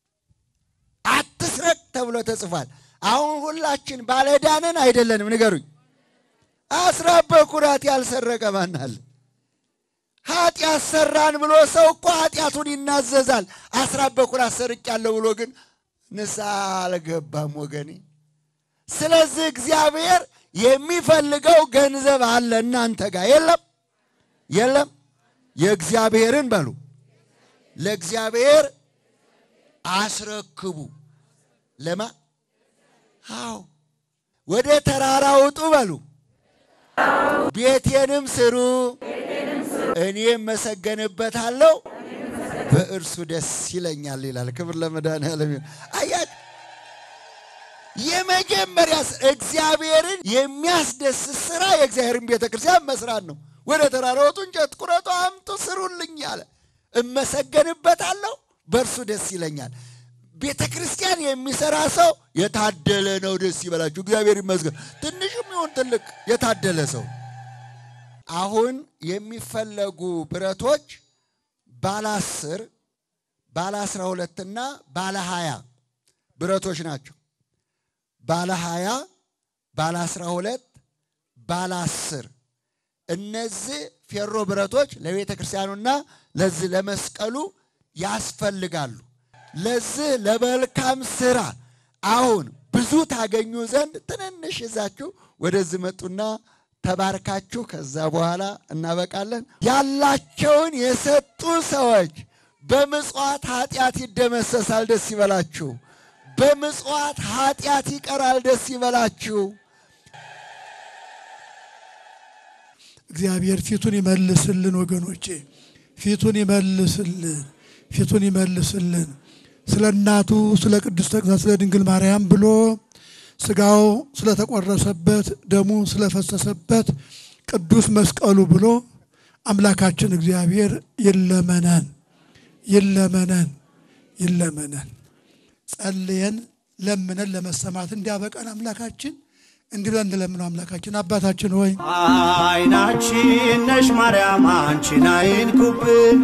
አትስረቅ ተብሎ ተጽፏል። አሁን ሁላችን ባለዕዳንን አይደለንም? ንገሩኝ። አስራት በኩራት ያልሰረቀ ማን አለ? ኃጢአት ሰራን ብሎ ሰው እኮ ኃጢአቱን ይናዘዛል። አስራት በኩራት ሰርቄያለሁ ብሎ ግን ንስሐ አልገባም ወገኔ። ስለዚህ እግዚአብሔር የሚፈልገው ገንዘብ አለ እናንተ ጋር የለም የለም። የእግዚአብሔርን በሉ ለእግዚአብሔር አስረክቡ። ለማ አዎ ወደ ተራራ ውጡ በሉ ቤቴንም ስሩ እኔም መሰገንበታለሁ በእርሱ ደስ ይለኛል ይላል። ክብር ለመድኃኔዓለም ይሁን። አያት የመጀመሪያ እግዚአብሔርን የሚያስደስት ስራ የእግዚአብሔርን ቤተ ክርስቲያን መስራት ነው። ወደ ተራራ ውጡ፣ እንጨት ቁረጡ፣ አምጡ፣ ስሩልኝ አለ። እመሰገንበታለሁ በእርሱ ደስ ይለኛል። ቤተ ክርስቲያን የሚሰራ ሰው የታደለ ነው። ደስ ይበላችሁ፣ እግዚአብሔር ይመስገን። ትንሽም ይሁን ትልቅ የታደለ ሰው። አሁን የሚፈለጉ ብረቶች ባለ አስር ባለ አስራ ሁለትና ባለ ሀያ ብረቶች ናቸው። ባለ ሀያ ባለ አስራ ሁለት ባለ አስር እነዚህ ፌሮ ብረቶች ለቤተ ክርስቲያኑና ለዚህ ለመስቀሉ ያስፈልጋሉ። ለዚህ ለመልካም ስራ አሁን ብዙ ታገኙ ዘንድ ትንንሽ ይዛችሁ ወደዚህ መጡና ተባርካችሁ ከዛ በኋላ እናበቃለን። ያላቸውን የሰጡ ሰዎች በምጽዋት ኃጢአት ይደመሰሳል። ደስ ይበላችሁ። በምጽዋት ኃጢአት ይቀራል። ደስ ይበላችሁ። እግዚአብሔር ፊቱን ይመልስልን ወገኖቼ፣ ፊቱን ይመልስልን፣ ፊቱን ይመልስልን። ስለ እናቱ ስለ ቅድስተ ቅዱሳን ስለ ድንግል ማርያም ብሎ ስጋው ስለተቆረሰበት ደሙ ስለፈሰሰበት ቅዱስ መስቀሉ ብሎ አምላካችን እግዚአብሔር ይለመነን ይለመነን ይለመነን። ጸልየን ለምነን ለመሰማት እንዲያበቃን አምላካችን እንዲህ ብለን እንለምነው። አምላካችን አባታችን ሆይ አይናችን ነሽ ማርያም አንቺን አይንኩብን፣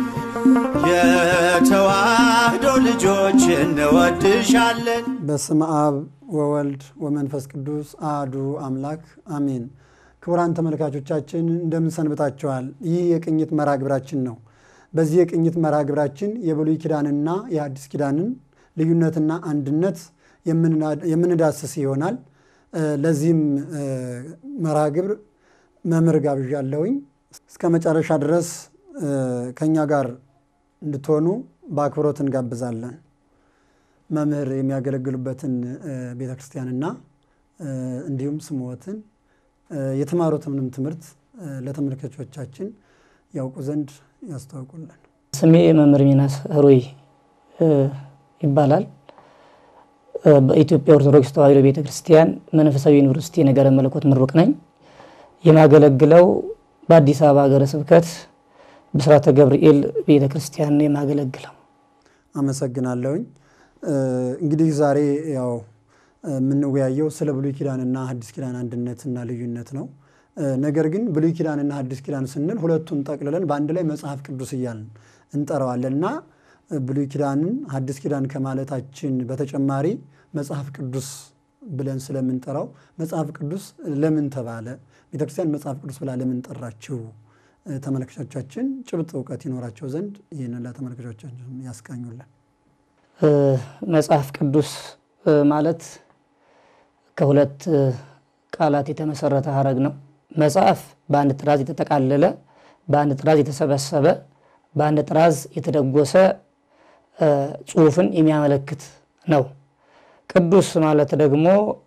የተዋህዶ ልጆች እንወድሻለን። በስመ አብ ወወልድ ወመንፈስ ቅዱስ አህዱ አምላክ አሜን። ክቡራን ተመልካቾቻችን እንደምን ሰንብታችኋል? ይህ የቅኝት መርሃ ግብራችን ነው። በዚህ የቅኝት መርሃ ግብራችን የብሉይ ኪዳንና የአዲስ ኪዳንን ልዩነትና አንድነት የምንዳስስ ይሆናል። ለዚህም መርሃ ግብር መምህር ጋብዣለሁኝ። እስከ መጨረሻ ድረስ ከእኛ ጋር እንድትሆኑ በአክብሮት እንጋብዛለን። መምህር የሚያገለግሉበትን ቤተ ክርስቲያንና እንዲሁም ስምዎትን የተማሩትንም ትምህርት ለተመልካቾቻችን ያውቁ ዘንድ ያስተዋውቁልን። ስሜ መምህር ሚናስ ህሩይ ይባላል። በኢትዮጵያ ኦርቶዶክስ ተዋሕዶ ቤተ ክርስቲያን መንፈሳዊ ዩኒቨርሲቲ ነገረ መለኮት ምሩቅ ነኝ። የማገለግለው በአዲስ አበባ ሀገረ ስብከት ብስራተ ገብርኤል ቤተ ክርስቲያን ነው የማገለግለው። አመሰግናለሁኝ። እንግዲህ ዛሬ ያው የምንወያየው ስለ ብሉይ ኪዳንና ሐዲስ ኪዳን አንድነትና ልዩነት ነው። ነገር ግን ብሉይ ኪዳንና ሐዲስ ኪዳን ስንል ሁለቱን ጠቅልለን በአንድ ላይ መጽሐፍ ቅዱስ እያልን እንጠራዋለን እና ብሉይ ኪዳንን ሐዲስ ኪዳን ከማለታችን በተጨማሪ መጽሐፍ ቅዱስ ብለን ስለምንጠራው መጽሐፍ ቅዱስ ለምን ተባለ፣ ቤተክርስቲያን መጽሐፍ ቅዱስ ብላ ለምን ጠራችው፣ ተመልካቾቻችን ጭብጥ እውቀት ይኖራቸው ዘንድ ይህንን ለተመልካቾቻችን ያስቃኙልን። መጽሐፍ ቅዱስ ማለት ከሁለት ቃላት የተመሰረተ ሀረግ ነው። መጽሐፍ በአንድ ጥራዝ የተጠቃለለ፣ በአንድ ጥራዝ የተሰበሰበ፣ በአንድ ጥራዝ የተደጎሰ ጽሑፍን የሚያመለክት ነው። ቅዱስ ማለት ደግሞ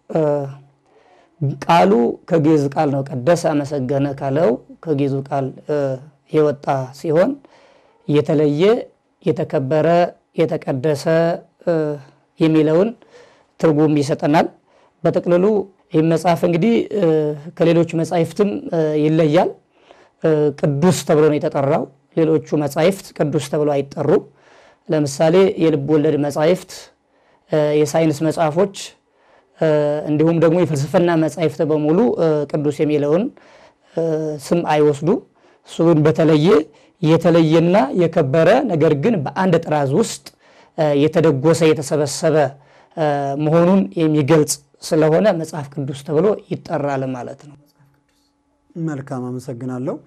ቃሉ ከግዕዝ ቃል ነው። ቀደሰ አመሰገነ ካለው ከግዕዙ ቃል የወጣ ሲሆን የተለየ የተከበረ የተቀደሰ የሚለውን ትርጉም ይሰጠናል። በጥቅልሉ ይህ መጽሐፍ እንግዲህ ከሌሎቹ መጻሕፍትም ይለያል። ቅዱስ ተብሎ ነው የተጠራው። ሌሎቹ መጻሕፍት ቅዱስ ተብሎ አይጠሩም። ለምሳሌ የልብ ወለድ መጻሕፍት፣ የሳይንስ መጽሐፎች እንዲሁም ደግሞ የፍልስፍና መጻሕፍት በሙሉ ቅዱስ የሚለውን ስም አይወስዱም። እሱ ግን በተለየ የተለየና የከበረ ነገር ግን በአንድ ጥራዝ ውስጥ የተደጎሰ የተሰበሰበ መሆኑን የሚገልጽ ስለሆነ መጽሐፍ ቅዱስ ተብሎ ይጠራል ማለት ነው። መልካም አመሰግናለሁ።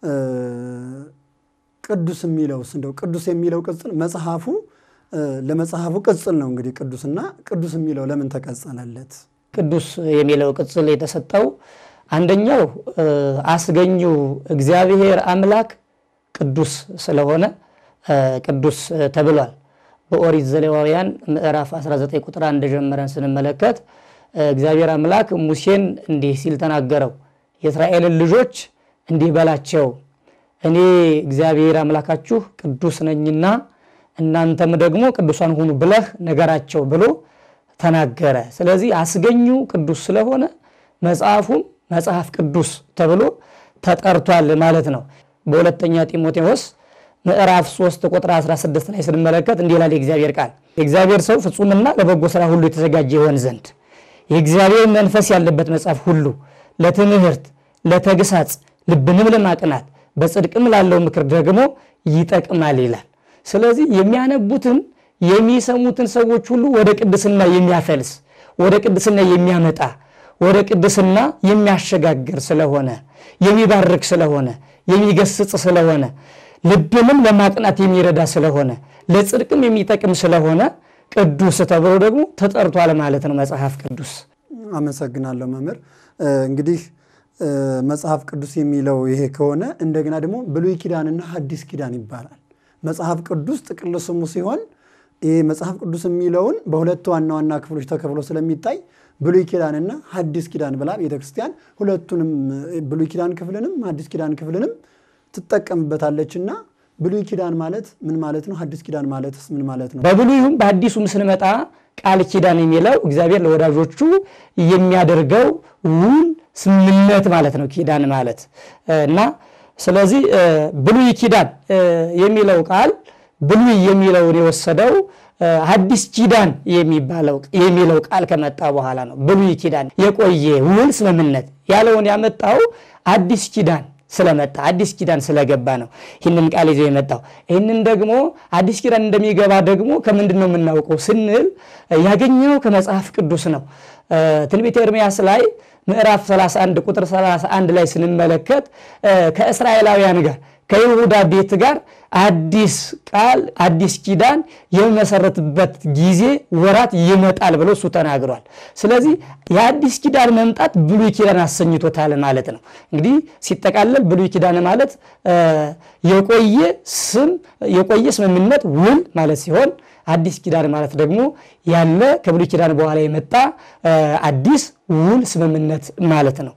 ቅዱስ የሚለውስ እንደው ቅዱስ የሚለው ቅጽል መጽሐፉ ለመጽሐፉ ቅጽል ነው እንግዲህ ቅዱስና ቅዱስ የሚለው ለምን ተቀጸለለት? ቅዱስ የሚለው ቅጽል የተሰጠው አንደኛው አስገኙ እግዚአብሔር አምላክ ቅዱስ ስለሆነ ቅዱስ ተብሏል። በኦሪት ዘሌዋውያን ምዕራፍ 19 ቁጥር አንድ ጀምረን ስንመለከት እግዚአብሔር አምላክ ሙሴን እንዲህ ሲል ተናገረው። የእስራኤልን ልጆች እንዲህ በላቸው እኔ እግዚአብሔር አምላካችሁ ቅዱስ ነኝና እናንተም ደግሞ ቅዱሳን ሁኑ ብለህ ነገራቸው ብሎ ተናገረ። ስለዚህ አስገኙ ቅዱስ ስለሆነ መጽሐፉም መጽሐፍ ቅዱስ ተብሎ ተጠርቷል ማለት ነው። በሁለተኛ ጢሞቴዎስ ምዕራፍ 3 ቁጥር 16 ላይ ስንመለከት እንዲህ ይላል የእግዚአብሔር ቃል የእግዚአብሔር ሰው ፍጹምና ለበጎ ስራ ሁሉ የተዘጋጀ ይሆን ዘንድ የእግዚአብሔር መንፈስ ያለበት መጽሐፍ ሁሉ ለትምህርት፣ ለተግሳጽ፣ ልብንም ለማቅናት በጽድቅም ላለው ምክር ደግሞ ይጠቅማል ይላል። ስለዚህ የሚያነቡትን የሚሰሙትን ሰዎች ሁሉ ወደ ቅድስና የሚያፈልስ ወደ ቅድስና የሚያመጣ ወደ ቅድስና የሚያሸጋግር ስለሆነ የሚባርክ ስለሆነ የሚገስጽ ስለሆነ ልብንም ለማቅናት የሚረዳ ስለሆነ ለጽድቅም የሚጠቅም ስለሆነ ቅዱስ ተብሎ ደግሞ ተጠርቷል ማለት ነው መጽሐፍ ቅዱስ። አመሰግናለሁ መምህር። እንግዲህ መጽሐፍ ቅዱስ የሚለው ይሄ ከሆነ እንደገና ደግሞ ብሉይ ኪዳንና ሐዲስ ኪዳን ይባላል። መጽሐፍ ቅዱስ ጥቅል ስሙ ሲሆን ይህ መጽሐፍ ቅዱስ የሚለውን በሁለት ዋና ዋና ክፍሎች ተከፍሎ ስለሚታይ ብሉይ ኪዳንና ሐዲስ ኪዳን ብላ ቤተክርስቲያን ሁለቱንም ብሉይ ኪዳን ክፍልንም ሐዲስ ኪዳን ክፍልንም ትጠቀምበታለችና ብሉይ ኪዳን ማለት ምን ማለት ነው? ሐዲስ ኪዳን ማለትስ ምን ማለት ነው? በብሉይም በአዲሱም ስንመጣ ቃል ኪዳን የሚለው እግዚአብሔር ለወዳጆቹ የሚያደርገው ውል ስምምነት ማለት ነው ኪዳን ማለት እና ስለዚህ ብሉይ ኪዳን የሚለው ቃል ብሉይ የሚለውን የወሰደው ሐዲስ ኪዳን የሚለው ቃል ከመጣ በኋላ ነው። ብሉይ ኪዳን የቆየ ውል ስምምነት ያለውን ያመጣው አዲስ ኪዳን ስለመጣ አዲስ ኪዳን ስለገባ ነው ይህንን ቃል ይዞ የመጣው። ይህንን ደግሞ አዲስ ኪዳን እንደሚገባ ደግሞ ከምንድን ነው የምናውቀው ስንል ያገኘው ከመጽሐፍ ቅዱስ ነው። ትንቢተ ኤርምያስ ላይ ምዕራፍ 31 ቁጥር 31 ላይ ስንመለከት ከእስራኤላውያን ጋር ከይሁዳ ቤት ጋር አዲስ ቃል አዲስ ኪዳን የሚመሰረትበት ጊዜ ወራት ይመጣል ብሎ እሱ ተናግሯል። ስለዚህ የአዲስ ኪዳን መምጣት ብሉይ ኪዳን አሰኝቶታል ማለት ነው። እንግዲህ ሲጠቃለል ብሉይ ኪዳን ማለት የቆየ ስም የቆየ ስምምነት ውል ማለት ሲሆን አዲስ ኪዳን ማለት ደግሞ ያለ ከብሉይ ኪዳን በኋላ የመጣ አዲስ ውል ስምምነት ማለት ነው።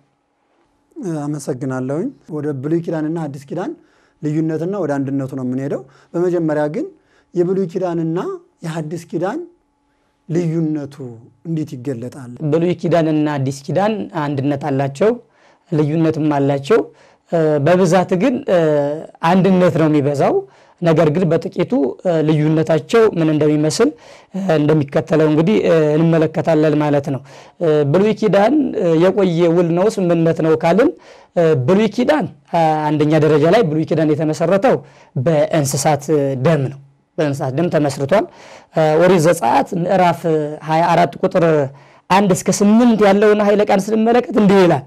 አመሰግናለሁኝ። ወደ ብሉይ ኪዳንና አዲስ ኪዳን ልዩነትና ወደ አንድነቱ ነው የምንሄደው። በመጀመሪያ ግን የብሉይ ኪዳንና የሐዲስ ኪዳን ልዩነቱ እንዴት ይገለጣል? ብሉይ ኪዳንና አዲስ ኪዳን አንድነት አላቸው፣ ልዩነትም አላቸው። በብዛት ግን አንድነት ነው የሚበዛው። ነገር ግን በጥቂቱ ልዩነታቸው ምን እንደሚመስል እንደሚከተለው እንግዲህ እንመለከታለን ማለት ነው። ብሉይ ኪዳን የቆየ ውል ነው፣ ስምምነት ነው ካልን ብሉይ ኪዳን አንደኛ ደረጃ ላይ ብሉይ ኪዳን የተመሰረተው በእንስሳት ደም ነው። በእንስሳት ደም ተመስርቷል። ኦሪት ዘጸአት ምዕራፍ 24 ቁጥር አንድ እስከ ስምንት ያለውን ኃይለ ቃል ስንመለከት እንዲህ ይላል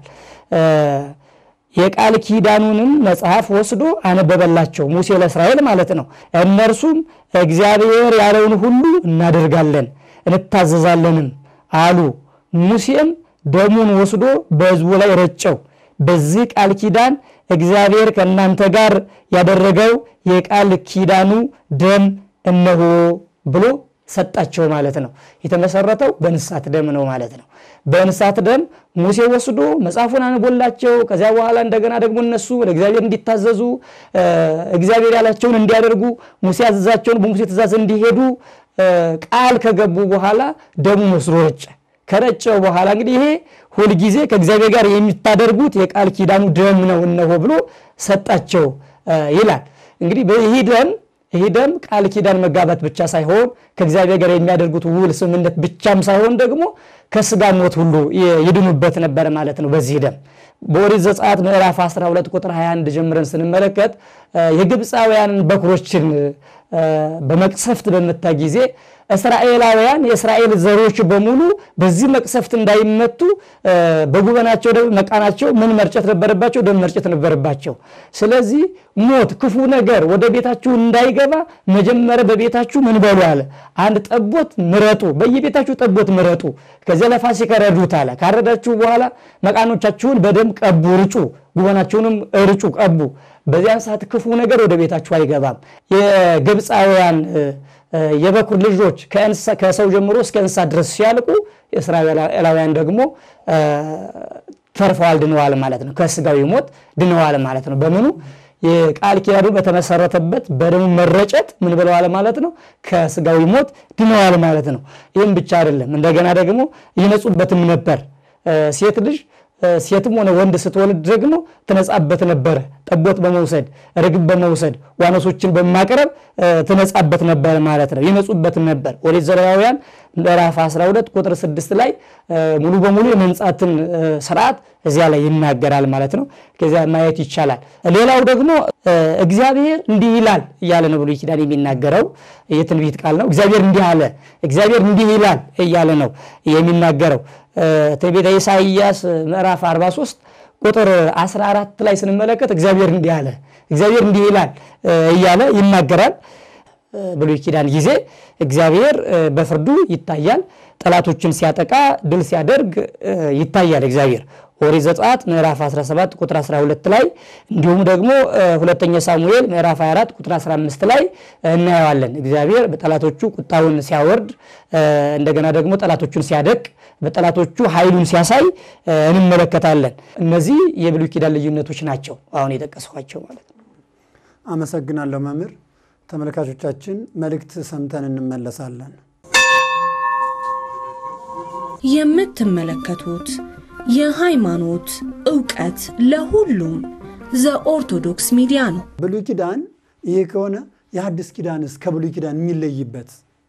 የቃል ኪዳኑንም መጽሐፍ ወስዶ አነበበላቸው ሙሴ ለእስራኤል ማለት ነው። እነርሱም እግዚአብሔር ያለውን ሁሉ እናደርጋለን እንታዘዛለንም አሉ። ሙሴም ደሙን ወስዶ በሕዝቡ ላይ ረጨው። በዚህ ቃል ኪዳን እግዚአብሔር ከእናንተ ጋር ያደረገው የቃል ኪዳኑ ደም እነሆ ብሎ ሰጣቸው ማለት ነው። የተመሰረተው በእንስሳት ደም ነው ማለት ነው። በእንስሳት ደም ሙሴ ወስዶ መጽሐፉን አንቦላቸው ከዚያ በኋላ እንደገና ደግሞ እነሱ ወደ እግዚአብሔር እንዲታዘዙ እግዚአብሔር ያላቸውን እንዲያደርጉ ሙሴ ያዘዛቸውን በሙሴ ትእዛዝ እንዲሄዱ ቃል ከገቡ በኋላ ደሙ ወስዶ ረጨ። ከረጨው በኋላ እንግዲህ ይሄ ሁልጊዜ ከእግዚአብሔር ጋር የሚታደርጉት የቃል ኪዳኑ ደም ነው እነሆ ብሎ ሰጣቸው ይላል። እንግዲህ ይህ ደም ይህ ደም ቃል ኪዳን መጋባት ብቻ ሳይሆን ከእግዚአብሔር ጋር የሚያደርጉት ውል ስምምነት ብቻም ሳይሆን ደግሞ ከስጋ ሞት ሁሉ ይድኑበት ነበር ማለት ነው። በዚህ ደም በኦሪት ዘጸአት ምዕራፍ 12 ቁጥር 21 ጀምረን ስንመለከት የግብፃውያንን በኩሮችን በመቅሰፍት በመታ ጊዜ እስራኤላውያን የእስራኤል ዘሮች በሙሉ በዚህ መቅሰፍት እንዳይመቱ በጉበናቸው መቃናቸው ምን መርጨት ነበረባቸው? ደም መርጨት ነበረባቸው። ስለዚህ ሞት፣ ክፉ ነገር ወደ ቤታችሁ እንዳይገባ መጀመሪያ በቤታችሁ ምን በሉ አለ። አንድ ጠቦት ምረጡ፣ በየቤታችሁ ጠቦት ምረጡ። ከዚያ ለፋሲካ ረዱት አለ። ካረዳችሁ በኋላ መቃኖቻችሁን በደም ቀቡ፣ ርጩ፣ ጉበናችሁንም እርጩ፣ ቀቡ። በዚያን ሰዓት ክፉ ነገር ወደ ቤታችሁ አይገባም። የግብፃውያን የበኩር ልጆች ከሰው ጀምሮ እስከ እንስሳ ድረስ ሲያልቁ እስራኤላውያን ደግሞ ተርፈዋል፣ ድነዋል ማለት ነው። ከስጋዊ ሞት ድነዋል ማለት ነው። በምኑ የቃል ኪዳኑ በተመሰረተበት በደሙ መረጨት ምን ብለዋል ማለት ነው። ከስጋዊ ሞት ድነዋል ማለት ነው። ይህም ብቻ አይደለም፣ እንደገና ደግሞ ይነጹበትም ነበር ሴት ልጅ ሴትም ሆነ ወንድ ስትወልድ ደግሞ ትነጻበት ነበረ። ጠቦት በመውሰድ ርግብ በመውሰድ ዋኖሶችን በማቅረብ ትነጻበት ነበር ማለት ነው። ይነጹበት ነበር። ኦሪት ዘሌዋውያን ምዕራፍ 12 ቁጥር 6 ላይ ሙሉ በሙሉ የመንጻትን ስርዓት እዚያ ላይ ይናገራል ማለት ነው። ከዚያ ማየት ይቻላል። ሌላው ደግሞ እግዚአብሔር እንዲህ ይላል እያለ ነው ብሉይ ኪዳን የሚናገረው የትንቢት ቃል ነው። እግዚአብሔር እንዲህ አለ፣ እግዚአብሔር እንዲህ ይላል እያለ ነው የሚናገረው ትንቢተ ኢሳይያስ ምዕራፍ 43 ቁጥር 14 ላይ ስንመለከት እግዚአብሔር እንዲህ አለ፣ እግዚአብሔር እንዲህ ይላል እያለ ይናገራል። ብሉይ ኪዳን ጊዜ እግዚአብሔር በፍርዱ ይታያል። ጠላቶችን ሲያጠቃ ድል ሲያደርግ ይታያል እግዚአብሔር ኦሪት ዘጸአት ምዕራፍ 17 ቁጥር 12 ላይ እንዲሁም ደግሞ ሁለተኛ ሳሙኤል ምዕራፍ 24 ቁጥር 15 ላይ እናየዋለን። እግዚአብሔር በጠላቶቹ ቁጣውን ሲያወርድ እንደገና ደግሞ ጠላቶቹን ሲያደቅ በጠላቶቹ ኃይሉን ሲያሳይ እንመለከታለን። እነዚህ የብሉይ ኪዳን ልዩነቶች ናቸው አሁን የጠቀስኳቸው ማለት ነው። አመሰግናለሁ መምህር። ተመልካቾቻችን መልእክት ሰምተን እንመለሳለን። የምትመለከቱት የሃይማኖት ዕውቀት ለሁሉም ዘኦርቶዶክስ ሚዲያ ነው። ብሉይ ኪዳን ይሄ ከሆነ የሐዲስ ኪዳንስ ከብሉይ ኪዳን የሚለይበት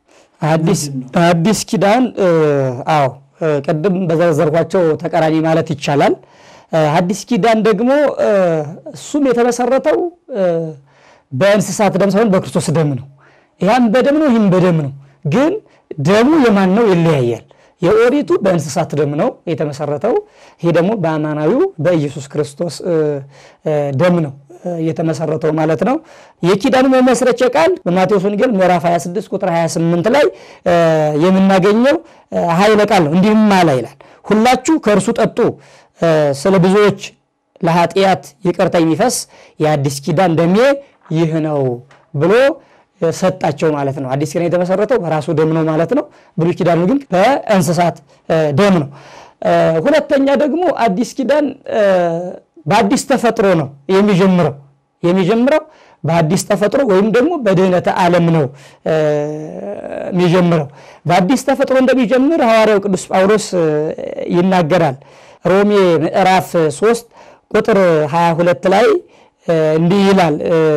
አዲስ ኪዳን አዎ ቅድም በዘረዘርኳቸው ተቃራኒ ማለት ይቻላል። አዲስ ኪዳን ደግሞ እሱም የተመሰረተው በእንስሳት ደም ሳይሆን በክርስቶስ ደም ነው። ያም በደም ነው፣ ይህም በደም ነው። ግን ደሙ የማን ነው ይለያያል። የኦሪቱ በእንስሳት ደም ነው የተመሰረተው። ይሄ ደግሞ በአማናዊው በኢየሱስ ክርስቶስ ደም ነው የተመሰረተው ማለት ነው። የኪዳኑ መመስረቻ ቃል በማቴዎስ ወንጌል ምዕራፍ 26 ቁጥር 28 ላይ የምናገኘው ኃይለ ቃል ነው። እንዲህም አለ ይላል፣ ሁላችሁ ከእርሱ ጠጡ፣ ስለ ብዙዎች ለኃጢአት ይቅርታ የሚፈስ የአዲስ ኪዳን ደሜ ይህ ነው ብሎ ሰጣቸው ማለት ነው። አዲስ ኪዳን የተመሰረተው በራሱ ደም ነው ማለት ነው። ብሉይ ኪዳኑ ግን በእንስሳት ደም ነው። ሁለተኛ ደግሞ አዲስ ኪዳን በአዲስ ተፈጥሮ ነው የሚጀምረው የሚጀምረው በአዲስ ተፈጥሮ ወይም ደግሞ በድህነተ ዓለም ነው የሚጀምረው። በአዲስ ተፈጥሮ እንደሚጀምር ሐዋርያው ቅዱስ ጳውሎስ ይናገራል። ሮሜ ምዕራፍ 3 ቁጥር 22 ላይ እንዲህ ይላል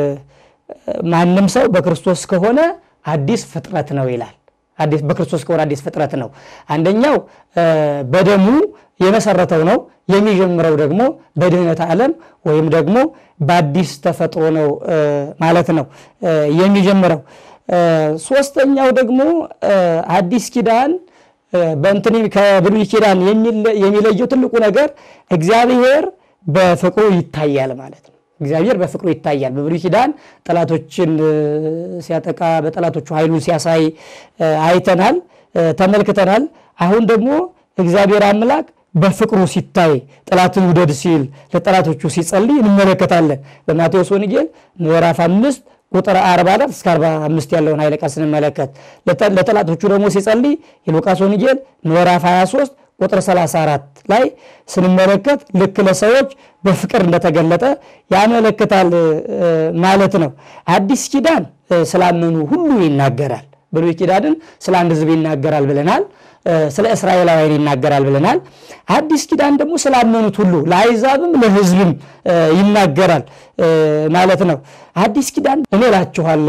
ማንም ሰው በክርስቶስ ከሆነ አዲስ ፍጥረት ነው ይላል። በክርስቶስ ከሆነ አዲስ ፍጥረት ነው። አንደኛው በደሙ የመሰረተው ነው። የሚጀምረው ደግሞ በድህነት ዓለም ወይም ደግሞ በአዲስ ተፈጥሮ ነው ማለት ነው የሚጀምረው። ሶስተኛው ደግሞ አዲስ ኪዳን በእንትን ከብሉይ ኪዳን የሚለየው ትልቁ ነገር እግዚአብሔር በፍቅሩ ይታያል ማለት ነው። እግዚአብሔር በፍቅሩ ይታያል። በብሉይ ኪዳን ጠላቶችን ሲያጠቃ በጠላቶቹ ኃይሉን ሲያሳይ አይተናል፣ ተመልክተናል። አሁን ደግሞ እግዚአብሔር አምላክ በፍቅሩ ሲታይ ጠላትን ውደድ ሲል ለጠላቶቹ ሲጸልይ እንመለከታለን። በማቴዎስ ወንጌል ምዕራፍ አምስት ቁጥር 44 እስከ 45 ያለውን ኃይለ ቃል ስንመለከት ለጠላቶቹ ደግሞ ሲጸልይ የሉቃስ ወንጌል ምዕራፍ 23 ቁጥር 34 ላይ ስንመለከት ልክ ለሰዎች በፍቅር እንደተገለጠ ያመለክታል ማለት ነው። አዲስ ኪዳን ስላመኑ ሁሉ ይናገራል። ብሉይ ኪዳንን ስለ አንድ ሕዝብ ይናገራል ብለናል። ስለ እስራኤላውያን ይናገራል ብለናል። አዲስ ኪዳን ደግሞ ስላመኑት ሁሉ ለአሕዛብም ለሕዝብም ይናገራል ማለት ነው። አዲስ ኪዳን እኔ እላችኋለሁ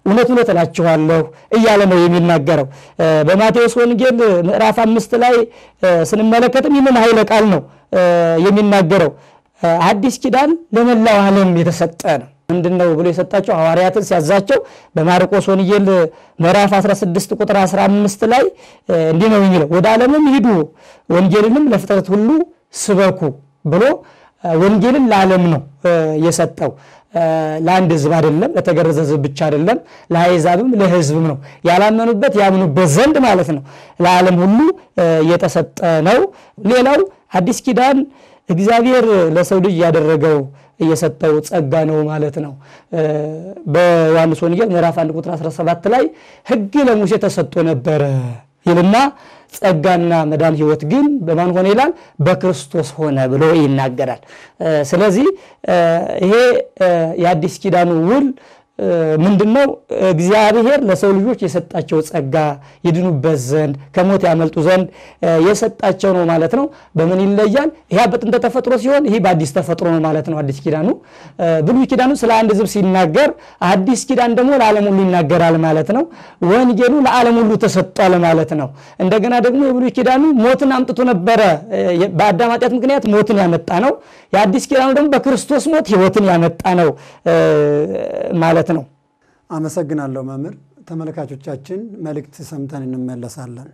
እውነት እውነት እላችኋለሁ እያለ ነው የሚናገረው። በማቴዎስ ወንጌል ምዕራፍ አምስት ላይ ስንመለከትም ይህንን ኃይለ ቃል ነው የሚናገረው። አዲስ ኪዳን ለመላው ዓለም የተሰጠ ነው። ምንድን ነው ብሎ የሰጣቸው ሐዋርያትን ሲያዛቸው በማርቆስ ወንጌል ምዕራፍ 16 ቁጥር 15 ላይ እንዲህ ነው የሚለው ወደ ዓለምም ሂዱ ወንጌልንም ለፍጥረት ሁሉ ስበኩ ብሎ ወንጌልን ለዓለም ነው የሰጠው። ለአንድ ሕዝብ አይደለም፣ ለተገረዘ ሕዝብ ብቻ አይደለም፣ ለአሕዛብም ለሕዝብም ነው። ያላመኑበት ያምኑበት ዘንድ ማለት ነው። ለዓለም ሁሉ የተሰጠ ነው። ሌላው አዲስ ኪዳን እግዚአብሔር ለሰው ልጅ ያደረገው እየሰጠው ጸጋ ነው ማለት ነው። በዮሐንስ ወንጌል ምዕራፍ 1 ቁጥር 17 ላይ ሕግ ለሙሴ ተሰጥቶ ነበረ ይልና ጸጋና መዳን ሕይወት ግን በማን ሆነ ይላል? በክርስቶስ ሆነ ብሎ ይናገራል። ስለዚህ ይሄ የአዲስ ኪዳኑ ውል ምንድን ነው? እግዚአብሔር ለሰው ልጆች የሰጣቸው ጸጋ ይድኑበት ዘንድ ከሞት ያመልጡ ዘንድ የሰጣቸው ነው ማለት ነው። በምን ይለያል? ይህ በጥንተ ተፈጥሮ ሲሆን ይህ በአዲስ ተፈጥሮ ነው ማለት ነው። አዲስ ኪዳኑ ብሉይ ኪዳኑ ስለ አንድ ሕዝብ ሲናገር፣ አዲስ ኪዳን ደግሞ ለዓለም ሁሉ ይናገራል ማለት ነው። ወንጌሉ ለዓለም ሁሉ ተሰጧል ማለት ነው። እንደገና ደግሞ የብሉይ ኪዳኑ ሞትን አምጥቶ ነበረ። በአዳም ኃጢአት ምክንያት ሞትን ያመጣ ነው። የአዲስ ኪዳኑ ደግሞ በክርስቶስ ሞት ሕይወትን ያመጣ ነው ማለት ነው። አመሰግናለሁ መምህር። ተመልካቾቻችን መልእክት ሰምተን እንመለሳለን።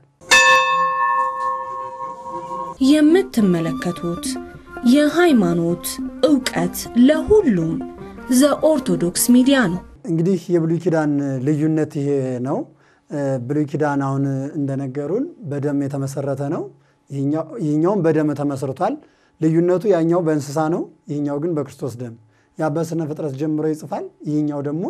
የምትመለከቱት የሃይማኖት ዕውቀት ለሁሉም ዘኦርቶዶክስ ሚዲያ ነው። እንግዲህ የብሉይ ኪዳን ልዩነት ይሄ ነው። ብሉይ ኪዳን አሁን እንደነገሩን በደም የተመሰረተ ነው። ይህኛውም በደም ተመስርቷል። ልዩነቱ ያኛው በእንስሳ ነው፣ ይህኛው ግን በክርስቶስ ደም ያ በስነ ፍጥረት ጀምሮ ይጽፋል። ይህኛው ደግሞ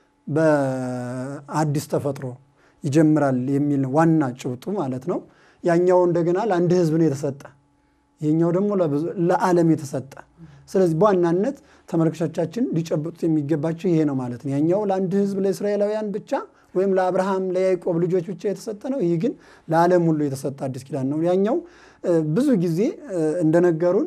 በአዲስ ተፈጥሮ ይጀምራል የሚል ነው ዋና ጭብጡ ማለት ነው። ያኛው እንደገና ለአንድ ሕዝብ ነው የተሰጠ፣ ይህኛው ደግሞ ለዓለም የተሰጠ። ስለዚህ በዋናነት ተመልካቾቻችን ሊጨብጡት የሚገባቸው ይሄ ነው ማለት ነው። ያኛው ለአንድ ሕዝብ ለእስራኤላውያን ብቻ ወይም ለአብርሃም ለያዕቆብ ልጆች ብቻ የተሰጠ ነው። ይህ ግን ለዓለም ሁሉ የተሰጠ አዲስ ኪዳን ነው። ያኛው ብዙ ጊዜ እንደነገሩን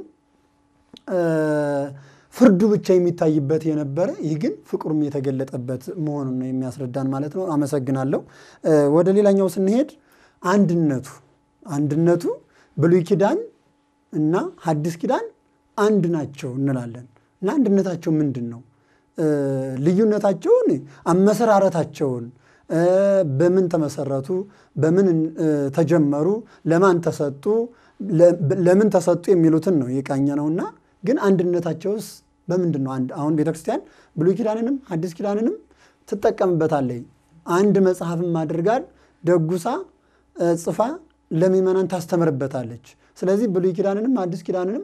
ፍርዱ ብቻ የሚታይበት የነበረ ይህ ግን ፍቅሩም የተገለጠበት መሆኑን ነው የሚያስረዳን ማለት ነው። አመሰግናለሁ። ወደ ሌላኛው ስንሄድ አንድነቱ አንድነቱ ብሉይ ኪዳን እና ሐዲስ ኪዳን አንድ ናቸው እንላለን እና አንድነታቸው ምንድን ነው? ልዩነታቸውን አመሰራረታቸውን በምን ተመሰረቱ፣ በምን ተጀመሩ፣ ለማን ተሰጡ፣ ለምን ተሰጡ የሚሉትን ነው የቃኘ ነውና ግን አንድነታቸውስ በምንድን ነው? አሁን ቤተክርስቲያን ብሉይ ኪዳንንም ሐዲስ ኪዳንንም ትጠቀምበታለች። አንድ መጽሐፍም አድርጋል ደጉሳ ጽፋ ለምእመናን ታስተምርበታለች። ስለዚህ ብሉይ ኪዳንንም ሐዲስ ኪዳንንም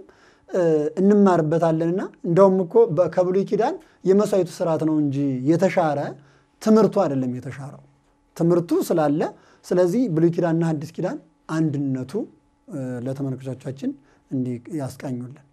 እንማርበታለንና እንደውም እኮ ከብሉይ ኪዳን የመሥዋዕቱ ስርዓት ነው እንጂ የተሻረ ትምህርቱ አይደለም የተሻረው ትምህርቱ ስላለ። ስለዚህ ብሉይ ኪዳንና ሐዲስ ኪዳን አንድነቱ ለተመልካቾቻችን እንዲህ ያስቃኙልን።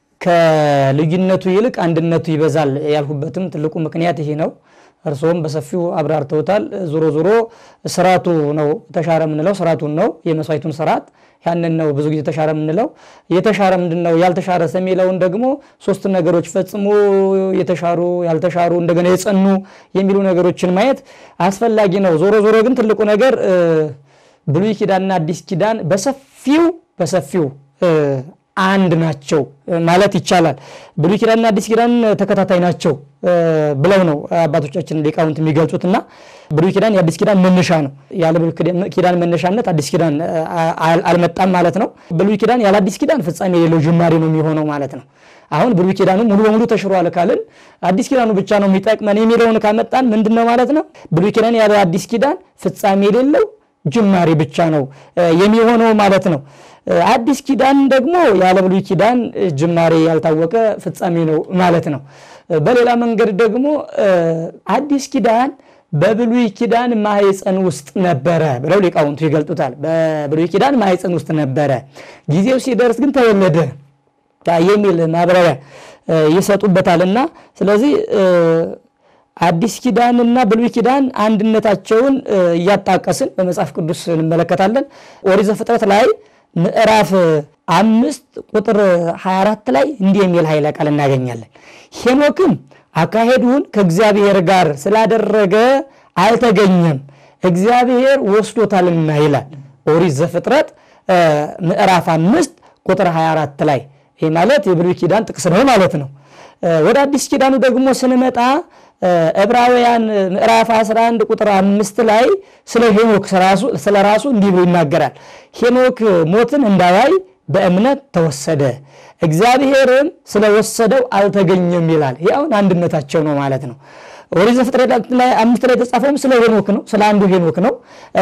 ከልዩነቱ ይልቅ አንድነቱ ይበዛል ያልሁበትም ትልቁ ምክንያት ይሄ ነው። እርስዎም በሰፊው አብራርተውታል። ዞሮ ዞሮ ስርዓቱ ነው ተሻረ የምንለው ስርዓቱን ነው የመስዋዕቱን ስርዓት ያንን ነው ብዙ ጊዜ ተሻረ የምንለው። የተሻረ ምንድን ነው ያልተሻረ የሚለውን ደግሞ ሶስት ነገሮች ፈጽሞ የተሻሩ ያልተሻሩ፣ እንደገና የጸኑ የሚሉ ነገሮችን ማየት አስፈላጊ ነው። ዞሮ ዞሮ ግን ትልቁ ነገር ብሉይ ኪዳንና አዲስ ኪዳን በሰፊው በሰፊው አንድ ናቸው ማለት ይቻላል። ብሉይ ኪዳንና አዲስ ኪዳን ተከታታይ ናቸው ብለው ነው አባቶቻችን ሊቃውንት የሚገልጹትና ብሉይ ኪዳን የአዲስ ኪዳን መነሻ ነው። ያለ ብሉይ ኪዳን መነሻነት አዲስ ኪዳን አልመጣም ማለት ነው። ብሉይ ኪዳን ያለ አዲስ ኪዳን ፍጻሜ የሌለው ጅማሬ ነው የሚሆነው ማለት ነው። አሁን ብሉይ ኪዳኑ ሙሉ በሙሉ ተሽሯል ካልን አዲስ ኪዳኑ ብቻ ነው የሚጠቅመን የሚለውን ካመጣን ምንድን ነው ማለት ነው? ብሉይ ኪዳን ያለ አዲስ ኪዳን ፍጻሜ የሌለው ጅማሬ ብቻ ነው የሚሆነው ማለት ነው። አዲስ ኪዳን ደግሞ ያለ ብሉይ ኪዳን ጅማሬ ያልታወቀ ፍጻሜ ነው ማለት ነው። በሌላ መንገድ ደግሞ አዲስ ኪዳን በብሉይ ኪዳን ማህፀን ውስጥ ነበረ ብለው ሊቃውንቱ ይገልጡታል። በብሉይ ኪዳን ማህፀን ውስጥ ነበረ፣ ጊዜው ሲደርስ ግን ተወለደ የሚል ማብራሪያ ይሰጡበታልና ስለዚህ አዲስ ኪዳንና ብሉይ ኪዳን አንድነታቸውን እያጣቀስን በመጽሐፍ ቅዱስ እንመለከታለን። ኦሪት ዘፍጥረት ላይ ምዕራፍ አምስት ቁጥር 24 ላይ እንዲህ የሚል ኃይለ ቃል እናገኛለን። ሄኖክም አካሄዱን ከእግዚአብሔር ጋር ስላደረገ አልተገኘም፣ እግዚአብሔር ወስዶታልና ይላል ኦሪት ዘፍጥረት ምዕራፍ አምስት ቁጥር 24 ላይ ይህ ማለት የብሉይ ኪዳን ጥቅስ ነው ማለት ነው። ወደ አዲስ ኪዳኑ ደግሞ ስንመጣ ዕብራውያን ምዕራፍ 11 ቁጥር አምስት ላይ ስለ ሄኖክ ስለ ራሱ እንዲህ ብሎ ይናገራል። ሄኖክ ሞትን እንዳያይ በእምነት ተወሰደ፣ እግዚአብሔርም ስለወሰደው አልተገኘም ይላል። ይህ አሁን አንድነታቸው ነው ማለት ነው። ኦሪት ዘፍጥረት ላይ አምስት ላይ የተጻፈውም ስለ ሄኖክ ነው፣ ስለ አንዱ ሄኖክ ነው።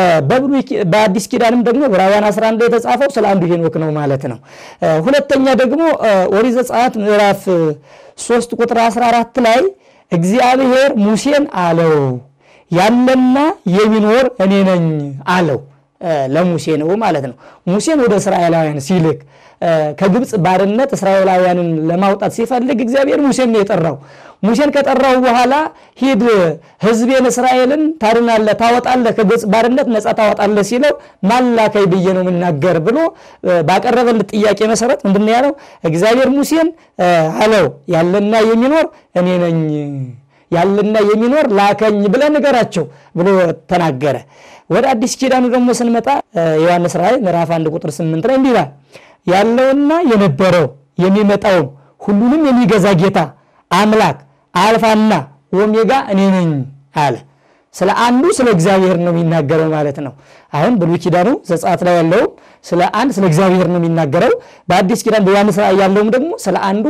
በአዲስ ኪዳንም ደግሞ ዕብራውያን 11 ላይ የተጻፈው ስለ አንዱ ሄኖክ ነው ማለት ነው። ሁለተኛ ደግሞ ኦሪት ዘጸአት ምዕራፍ 3 ቁጥር 14 ላይ እግዚአብሔር ሙሴን አለው ያለና የሚኖር እኔ ነኝ አለው። ለሙሴ ነው ማለት ነው። ሙሴን ወደ እስራኤላውያን ሲልክ ከግብፅ ባርነት እስራኤላውያንን ለማውጣት ሲፈልግ እግዚአብሔር ሙሴን ነው የጠራው። ሙሴን ከጠራው በኋላ ሂድ ሕዝቤን እስራኤልን ታድናለህ፣ ታወጣለህ፣ ከግብፅ ባርነት ነፃ ታወጣለህ ሲለው ማላከይ ብዬ ነው የምናገር ብሎ ባቀረበለት ጥያቄ መሰረት ምንድን ያለው እግዚአብሔር ሙሴን አለው ያለና የሚኖር እኔ ነኝ ያለና የሚኖር ላከኝ ብለህ ንገራቸው ብሎ ተናገረ። ወደ አዲስ ኪዳኑ ደግሞ ስንመጣ ዮሐንስ ራእይ ምዕራፍ አንድ ቁጥር ስምንት ላይ እንዲህ ይላል ያለውና የነበረው የሚመጣውም ሁሉንም የሚገዛ ጌታ አምላክ አልፋና ኦሜጋ እኔ ነኝ አለ። ስለ አንዱ ስለ እግዚአብሔር ነው የሚናገረው ማለት ነው። አሁን ብሉይ ኪዳኑ ዘጸአት ላይ ያለውም ስለ አንድ ስለ እግዚአብሔር ነው የሚናገረው። በአዲስ ኪዳን በዮሐንስ ራእይ ያለውም ደግሞ ስለ አንዱ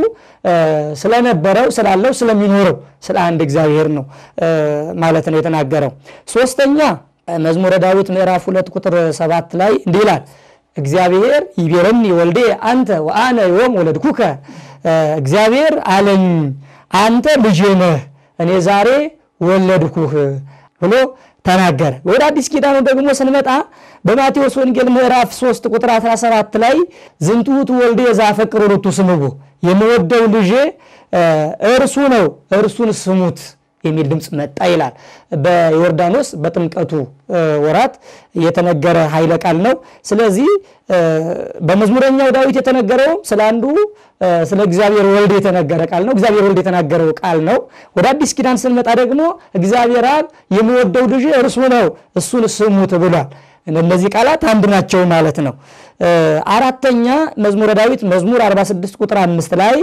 ስለነበረው ስላለው ስለሚኖረው ስለ አንድ እግዚአብሔር ነው ማለት ነው የተናገረው። ሶስተኛ መዝሙረ ዳዊት ምዕራፍ ሁለት ቁጥር ሰባት ላይ እንዲህ ይላል እግዚአብሔር ይቤረኒ ወልዴ አንተ ወአነ ዮም ወለድኩከ እግዚአብሔር አለኝ አንተ ልጄ ነህ እኔ ዛሬ ወለድኩህ ብሎ ተናገረ። ወደ አዲስ ኪዳኑ ደግሞ ስንመጣ በማቴዎስ ወንጌል ምዕራፍ 3 ቁጥር 17 ላይ ዝንቱ ውእቱ ወልዴ ዘአፈቅር ርቱ ስምዑ የምወደው ልጄ እርሱ ነው እርሱን ስሙት የሚል ድምፅ መጣ ይላል። በዮርዳኖስ በጥምቀቱ ወራት የተነገረ ኃይለ ቃል ነው። ስለዚህ በመዝሙረኛው ዳዊት የተነገረውም ስለ አንዱ ስለ እግዚአብሔር ወልድ የተነገረ ቃል ነው። እግዚአብሔር ወልድ የተናገረው ቃል ነው። ወደ አዲስ ኪዳን ስንመጣ ደግሞ እግዚአብሔር አብ የምወደው ልጅ እርሱ ነው እሱን ስሙት ብሏል። እነዚህ ቃላት አንድ ናቸው ማለት ነው። አራተኛ መዝሙረ ዳዊት መዝሙር 46 ቁጥር አምስት ላይ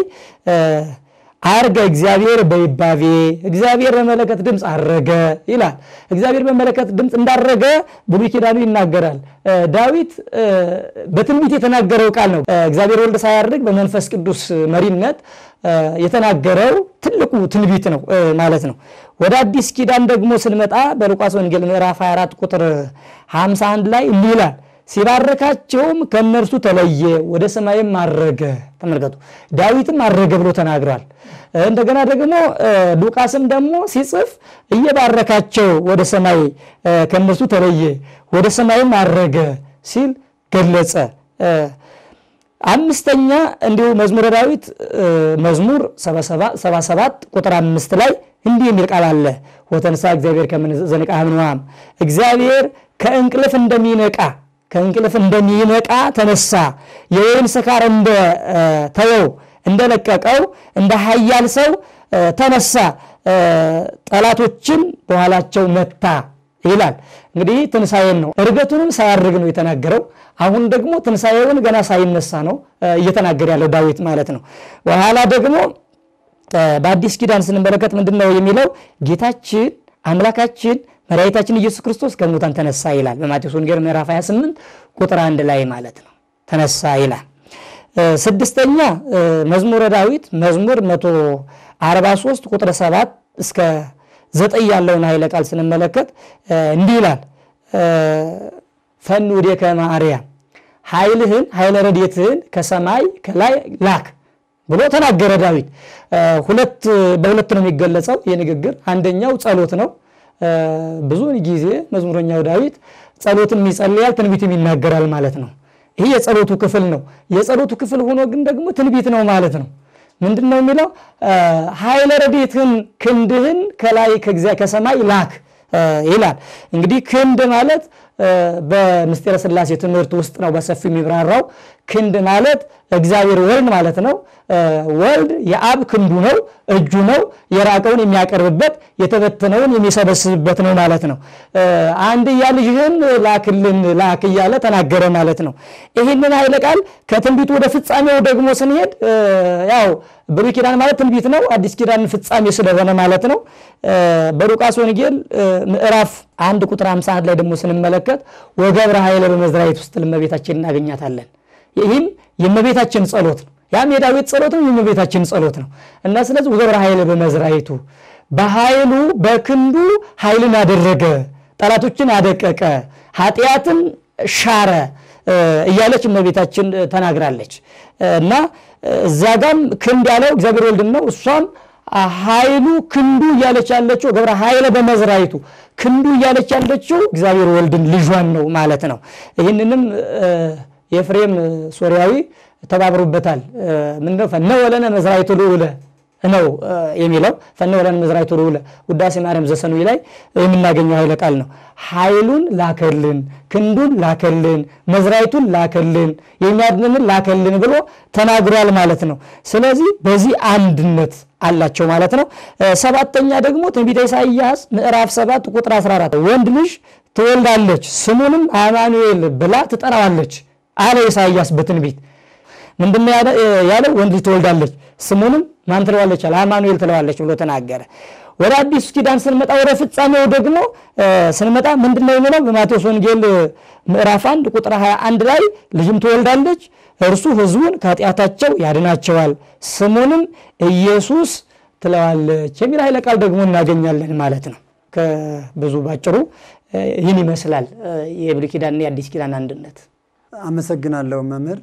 አርገ እግዚአብሔር በይባቤ እግዚአብሔር በመለከት ድምፅ አረገ ይላል። እግዚአብሔር በመለከት ድምፅ እንዳረገ ብሉይ ኪዳኑ ይናገራል። ዳዊት በትንቢት የተናገረው ቃል ነው። እግዚአብሔር ወልድ ሳያርግ በመንፈስ ቅዱስ መሪነት የተናገረው ትልቁ ትንቢት ነው ማለት ነው። ወደ አዲስ ኪዳን ደግሞ ስንመጣ በሉቃስ ወንጌል ምዕራፍ 24 ቁጥር 51 ላይ እንዲህ ይላል ሲባረካቸውም ከእነርሱ ተለየ፣ ወደ ሰማይም አረገ። ተመልከቱ፣ ዳዊትም አረገ ብሎ ተናግሯል። እንደገና ደግሞ ሉቃስም ደግሞ ሲጽፍ እየባረካቸው ወደ ሰማይ ከእነርሱ ተለየ፣ ወደ ሰማይም አረገ ሲል ገለጸ። አምስተኛ እንዲሁ መዝሙረ ዳዊት መዝሙር 77 ቁጥር አምስት ላይ እንዲህ የሚል ቃል አለ። ወተንሳ እግዚአብሔር ከምንዘንቃ ህምንዋም እግዚአብሔር ከእንቅልፍ እንደሚነቃ ከእንቅልፍ እንደሚነቃ ተነሳ፣ የወይን ስካር እንደ ተወው እንደለቀቀው እንደ ኃያል ሰው ተነሳ፣ ጠላቶችን በኋላቸው መታ ይላል። እንግዲህ ትንሣኤን ነው። እርገቱንም ሳያርግ ነው የተናገረው። አሁን ደግሞ ትንሣኤውን ገና ሳይነሳ ነው እየተናገረ ያለው ዳዊት ማለት ነው። በኋላ ደግሞ በአዲስ ኪዳን ስንመለከት ምንድን ነው የሚለው ጌታችን አምላካችን መድኃኒታችን ኢየሱስ ክርስቶስ ከሙታን ተነሳ ይላል። በማቴዎስ ወንጌል ምዕራፍ 28 ቁጥር አንድ ላይ ማለት ነው ተነሳ ይላል። ስድስተኛ መዝሙረ ዳዊት መዝሙር 143 ቁጥር 7 እስከ ዘጠኝ ያለውን ኃይለ ቃል ስንመለከት እንዲህ ይላል ፈኑ ወዴከ ማርያም ኃይልህን ኃይለ ረድኤትህን ከሰማይ ከላይ ላክ ብሎ ተናገረ ዳዊት። ሁለት በሁለት ነው የሚገለጸው የንግግር አንደኛው ጸሎት ነው። ብዙውን ጊዜ መዝሙረኛው ዳዊት ጸሎትም ይጸልያል፣ ትንቢትም ይናገራል ማለት ነው። ይህ የጸሎቱ ክፍል ነው። የጸሎቱ ክፍል ሆኖ ግን ደግሞ ትንቢት ነው ማለት ነው። ምንድን ነው የሚለው? ኃይለ ረድኤትህን ክንድህን ከላይ ከሰማይ ላክ ይላል። እንግዲህ ክንድ ማለት በምስጢረ ሥላሴ ትምህርት ውስጥ ነው በሰፊው የሚብራራው። ክንድ ማለት እግዚአብሔር ወልድ ማለት ነው። ወልድ የአብ ክንዱ ነው፣ እጁ ነው። የራቀውን የሚያቀርብበት የተበተነውን የሚሰበስብበት ነው ማለት ነው። አንድያ ልጅህን ላክልን ላክ እያለ ተናገረ ማለት ነው። ይህንን ኃይለ ቃል ከትንቢቱ ወደ ፍጻሜው ደግሞ ስንሄድ ያው ብሉይ ኪዳን ማለት ትንቢት ነው፣ አዲስ ኪዳን ፍጻሜ ስለሆነ ማለት ነው። በሉቃስ ወንጌል ምዕራፍ አንድ ቁጥር 51 ላይ ደግሞ ስንመለከት ወገብረ ኃይለ በመዝራዕት ውስጥ እመቤታችን እናገኛታለን። ይህም የእመቤታችን ጸሎት ነው። ያም የዳዊት ጸሎት ነው፣ የእመቤታችን ጸሎት ነው እና ስለዚህ ወገብረ ኃይለ በመዝራዕቱ በኃይሉ በክንዱ ኃይልን አደረገ፣ ጠላቶችን አደቀቀ፣ ኃጢአትን ሻረ እያለች እመቤታችን ተናግራለች እና እዚያ ጋም ክንድ ያለው እግዚአብሔር ወልድን ነው። እሷም ኃይሉ ክንዱ እያለች ያለችው ገብረ ኃይለ በመዝራዕቱ ክንዱ እያለች ያለችው እግዚአብሔር ወልድን ልጇን ነው ማለት ነው። ይህንንም የኤፍሬም ሶሪያዊ ተባብሮበታል። ምንድነው ፈነወለነ መዝራዕቱ ልዑለ ነው የሚለው ፈነወለነ መዝራዕቱ ልዑለ ውዳሴ ማርያም ዘሰኑይ ላይ የምናገኘው ኃይለ ቃል ነው። ኃይሉን ላከልን፣ ክንዱን ላከልን፣ መዝራዕቱን ላከልን፣ የሚያድንን ላከልን ብሎ ተናግሯል ማለት ነው። ስለዚህ በዚህ አንድነት አላቸው ማለት ነው። ሰባተኛ ደግሞ ትንቢተ ኢሳይያስ ምዕራፍ 7 ቁጥር 14 ወንድ ልጅ ትወልዳለች ስሙንም አማኑኤል ብላ ትጠራዋለች አለ ኢሳይያስ በትንቢት ምንድን ያለው? ወንድ ልጅ ትወልዳለች ስሙንም ማን ትለዋለች? አለ አማኑኤል ትለዋለች ብሎ ተናገረ። ወደ አዲሱ ኪዳን ስንመጣ ወደ ፍጻሜው ደግሞ ስንመጣ ምንድን ነው የሚለው? በማቴዎስ ወንጌል ምዕራፍ 1 ቁጥር 21 ላይ ልጅም ትወልዳለች እርሱ ሕዝቡን ከኃጢአታቸው ያድናቸዋል ስሙንም ኢየሱስ ትለዋለች የሚል ኃይለ ቃል ደግሞ እናገኛለን ማለት ነው። ከብዙ ባጭሩ ይህን ይመስላል የብሉይ ኪዳንና የአዲስ ኪዳን አንድነት። አመሰግናለሁ መምህር።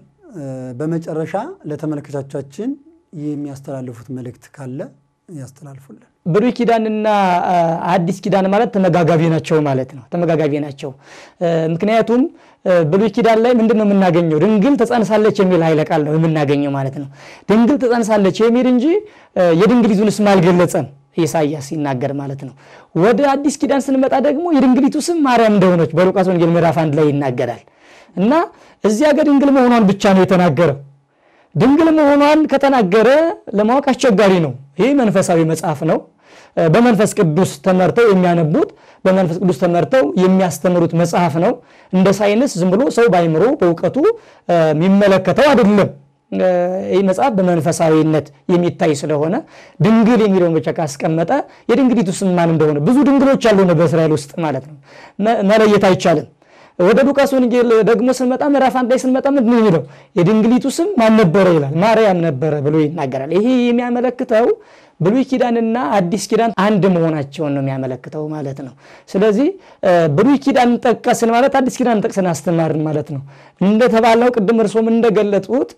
በመጨረሻ ለተመልካቾቻችን የሚያስተላልፉት መልእክት ካለ ያስተላልፉልን። ብሉይ ኪዳንና አዲስ ኪዳን ማለት ተመጋጋቢ ናቸው ማለት ነው። ተመጋጋቢ ናቸው። ምክንያቱም ብሉይ ኪዳን ላይ ምንድን ነው የምናገኘው? ድንግል ተጸንሳለች የሚል ኃይለ ቃል ነው የምናገኘው ማለት ነው። ድንግል ተጸንሳለች የሚል እንጂ የድንግሊቱን ስም አልገለጸም ኢሳያስ ሲናገር ማለት ነው። ወደ አዲስ ኪዳን ስንመጣ ደግሞ የድንግሊቱ ስም ማርያም እንደሆነች በሉቃስ ወንጌል ምዕራፍ አንድ ላይ ይናገራል እና እዚያ ጋር ድንግል መሆኗን ብቻ ነው የተናገረው። ድንግል መሆኗን ከተናገረ ለማወቅ አስቸጋሪ ነው። ይህ መንፈሳዊ መጽሐፍ ነው። በመንፈስ ቅዱስ ተመርተው የሚያነቡት በመንፈስ ቅዱስ ተመርተው የሚያስተምሩት መጽሐፍ ነው። እንደ ሳይንስ ዝም ብሎ ሰው ባይምሮ በእውቀቱ የሚመለከተው አይደለም። ይህ መጽሐፍ በመንፈሳዊነት የሚታይ ስለሆነ ድንግል የሚለውን ብቻ ካስቀመጠ የድንግሊቱ ስም ማን እንደሆነ ብዙ ድንግሎች ያሉ በእስራኤል ውስጥ ማለት ነው መለየት አይቻልም። ወደ ሉቃስ ወንጌል ደግሞ ስንመጣ ምዕራፍ አንድ ላይ ስንመጣ ምንድን ነው የሚለው? የድንግሊቱ ስም ማን ነበረ ይላል። ማርያም ነበረ ብሎ ይናገራል። ይሄ የሚያመለክተው ብሉይ ኪዳንና አዲስ ኪዳን አንድ መሆናቸውን ነው የሚያመለክተው ማለት ነው። ስለዚህ ብሉይ ኪዳን ጠቀስን ማለት አዲስ ኪዳን ጠቅሰን አስተማርን ማለት ነው። እንደተባለው ቅድም እርሶም እንደገለጡት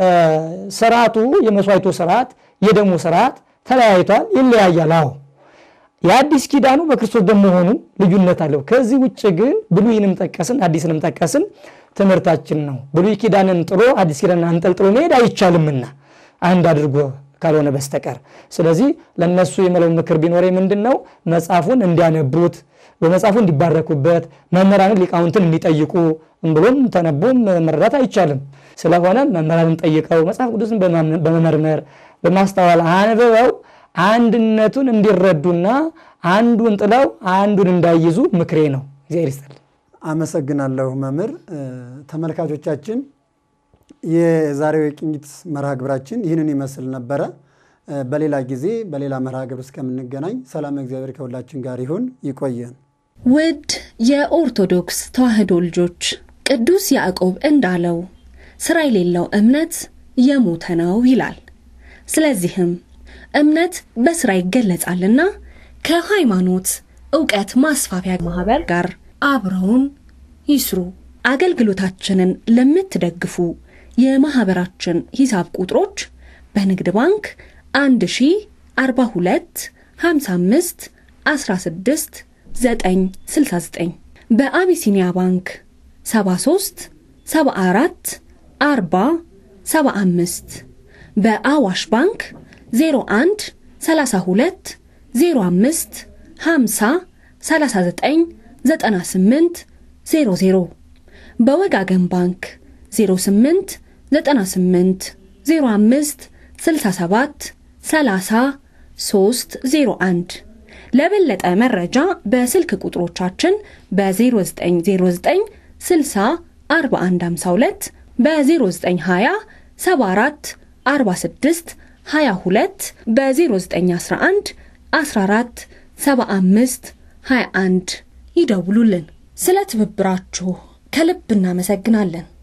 ስርዓቱ የመስዋዕቱ ስርዓት፣ የደሙ ስርዓት ተለያይቷል፣ ይለያያል። አዎ የአዲስ ኪዳኑ በክርስቶስ በመሆኑ ልዩነት አለው። ከዚህ ውጭ ግን ብሉይንም ጠቀስን አዲስንም ጠቀስን ትምህርታችን ነው። ብሉይ ኪዳንን ጥሎ አዲስ ኪዳንን አንጠልጥሎ መሄድ አይቻልምና አንድ አድርጎ ካልሆነ በስተቀር ስለዚህ ለነሱ የምለው ምክር ቢኖረ ምንድን ነው መጽሐፉን እንዲያነቡት በመጽሐፉ እንዲባረኩበት መምህራንን ሊቃውንትን እንዲጠይቁ ብሎም ተነቦም መረዳት አይቻልም። ስለሆነ መምህራንን ጠይቀው መጽሐፍ ቅዱስን በመመርመር በማስተዋል አንብበው አንድነቱን እንዲረዱና አንዱን ጥለው አንዱን እንዳይዙ ምክሬ ነው። እግዚአብሔር ይስጥልኝ። አመሰግናለሁ መምህር። ተመልካቾቻችን የዛሬው የቅኝት መርሃ ግብራችን ይህንን ይመስል ነበረ። በሌላ ጊዜ በሌላ መርሃ ግብር እስከምንገናኝ ሰላም እግዚአብሔር ከሁላችን ጋር ይሁን። ይቆየን። ውድ የኦርቶዶክስ ተዋሕዶ ልጆች ቅዱስ ያዕቆብ እንዳለው ሥራ የሌለው እምነት የሞተ ነው ይላል። ስለዚህም እምነት በሥራ ይገለጻልና ከሃይማኖት ዕውቀት ማስፋፊያ ማኅበር ጋር አብረውን ይስሩ። አገልግሎታችንን ለምትደግፉ የማኅበራችን ሂሳብ ቁጥሮች በንግድ ባንክ 1042 55 16 969 በአቢሲኒያ ባንክ 73 74 40 75 በአዋሽ ባንክ 01 32 05 50 39 98 00 በወጋገን ባንክ 08 98 05 67 30 301 ለበለጠ መረጃ በስልክ ቁጥሮቻችን በ0909 60 4152 በ0920 74 46 22 በ0911 14 75 21 ይደውሉልን። ስለ ትብብራችሁ ከልብ እናመሰግናለን።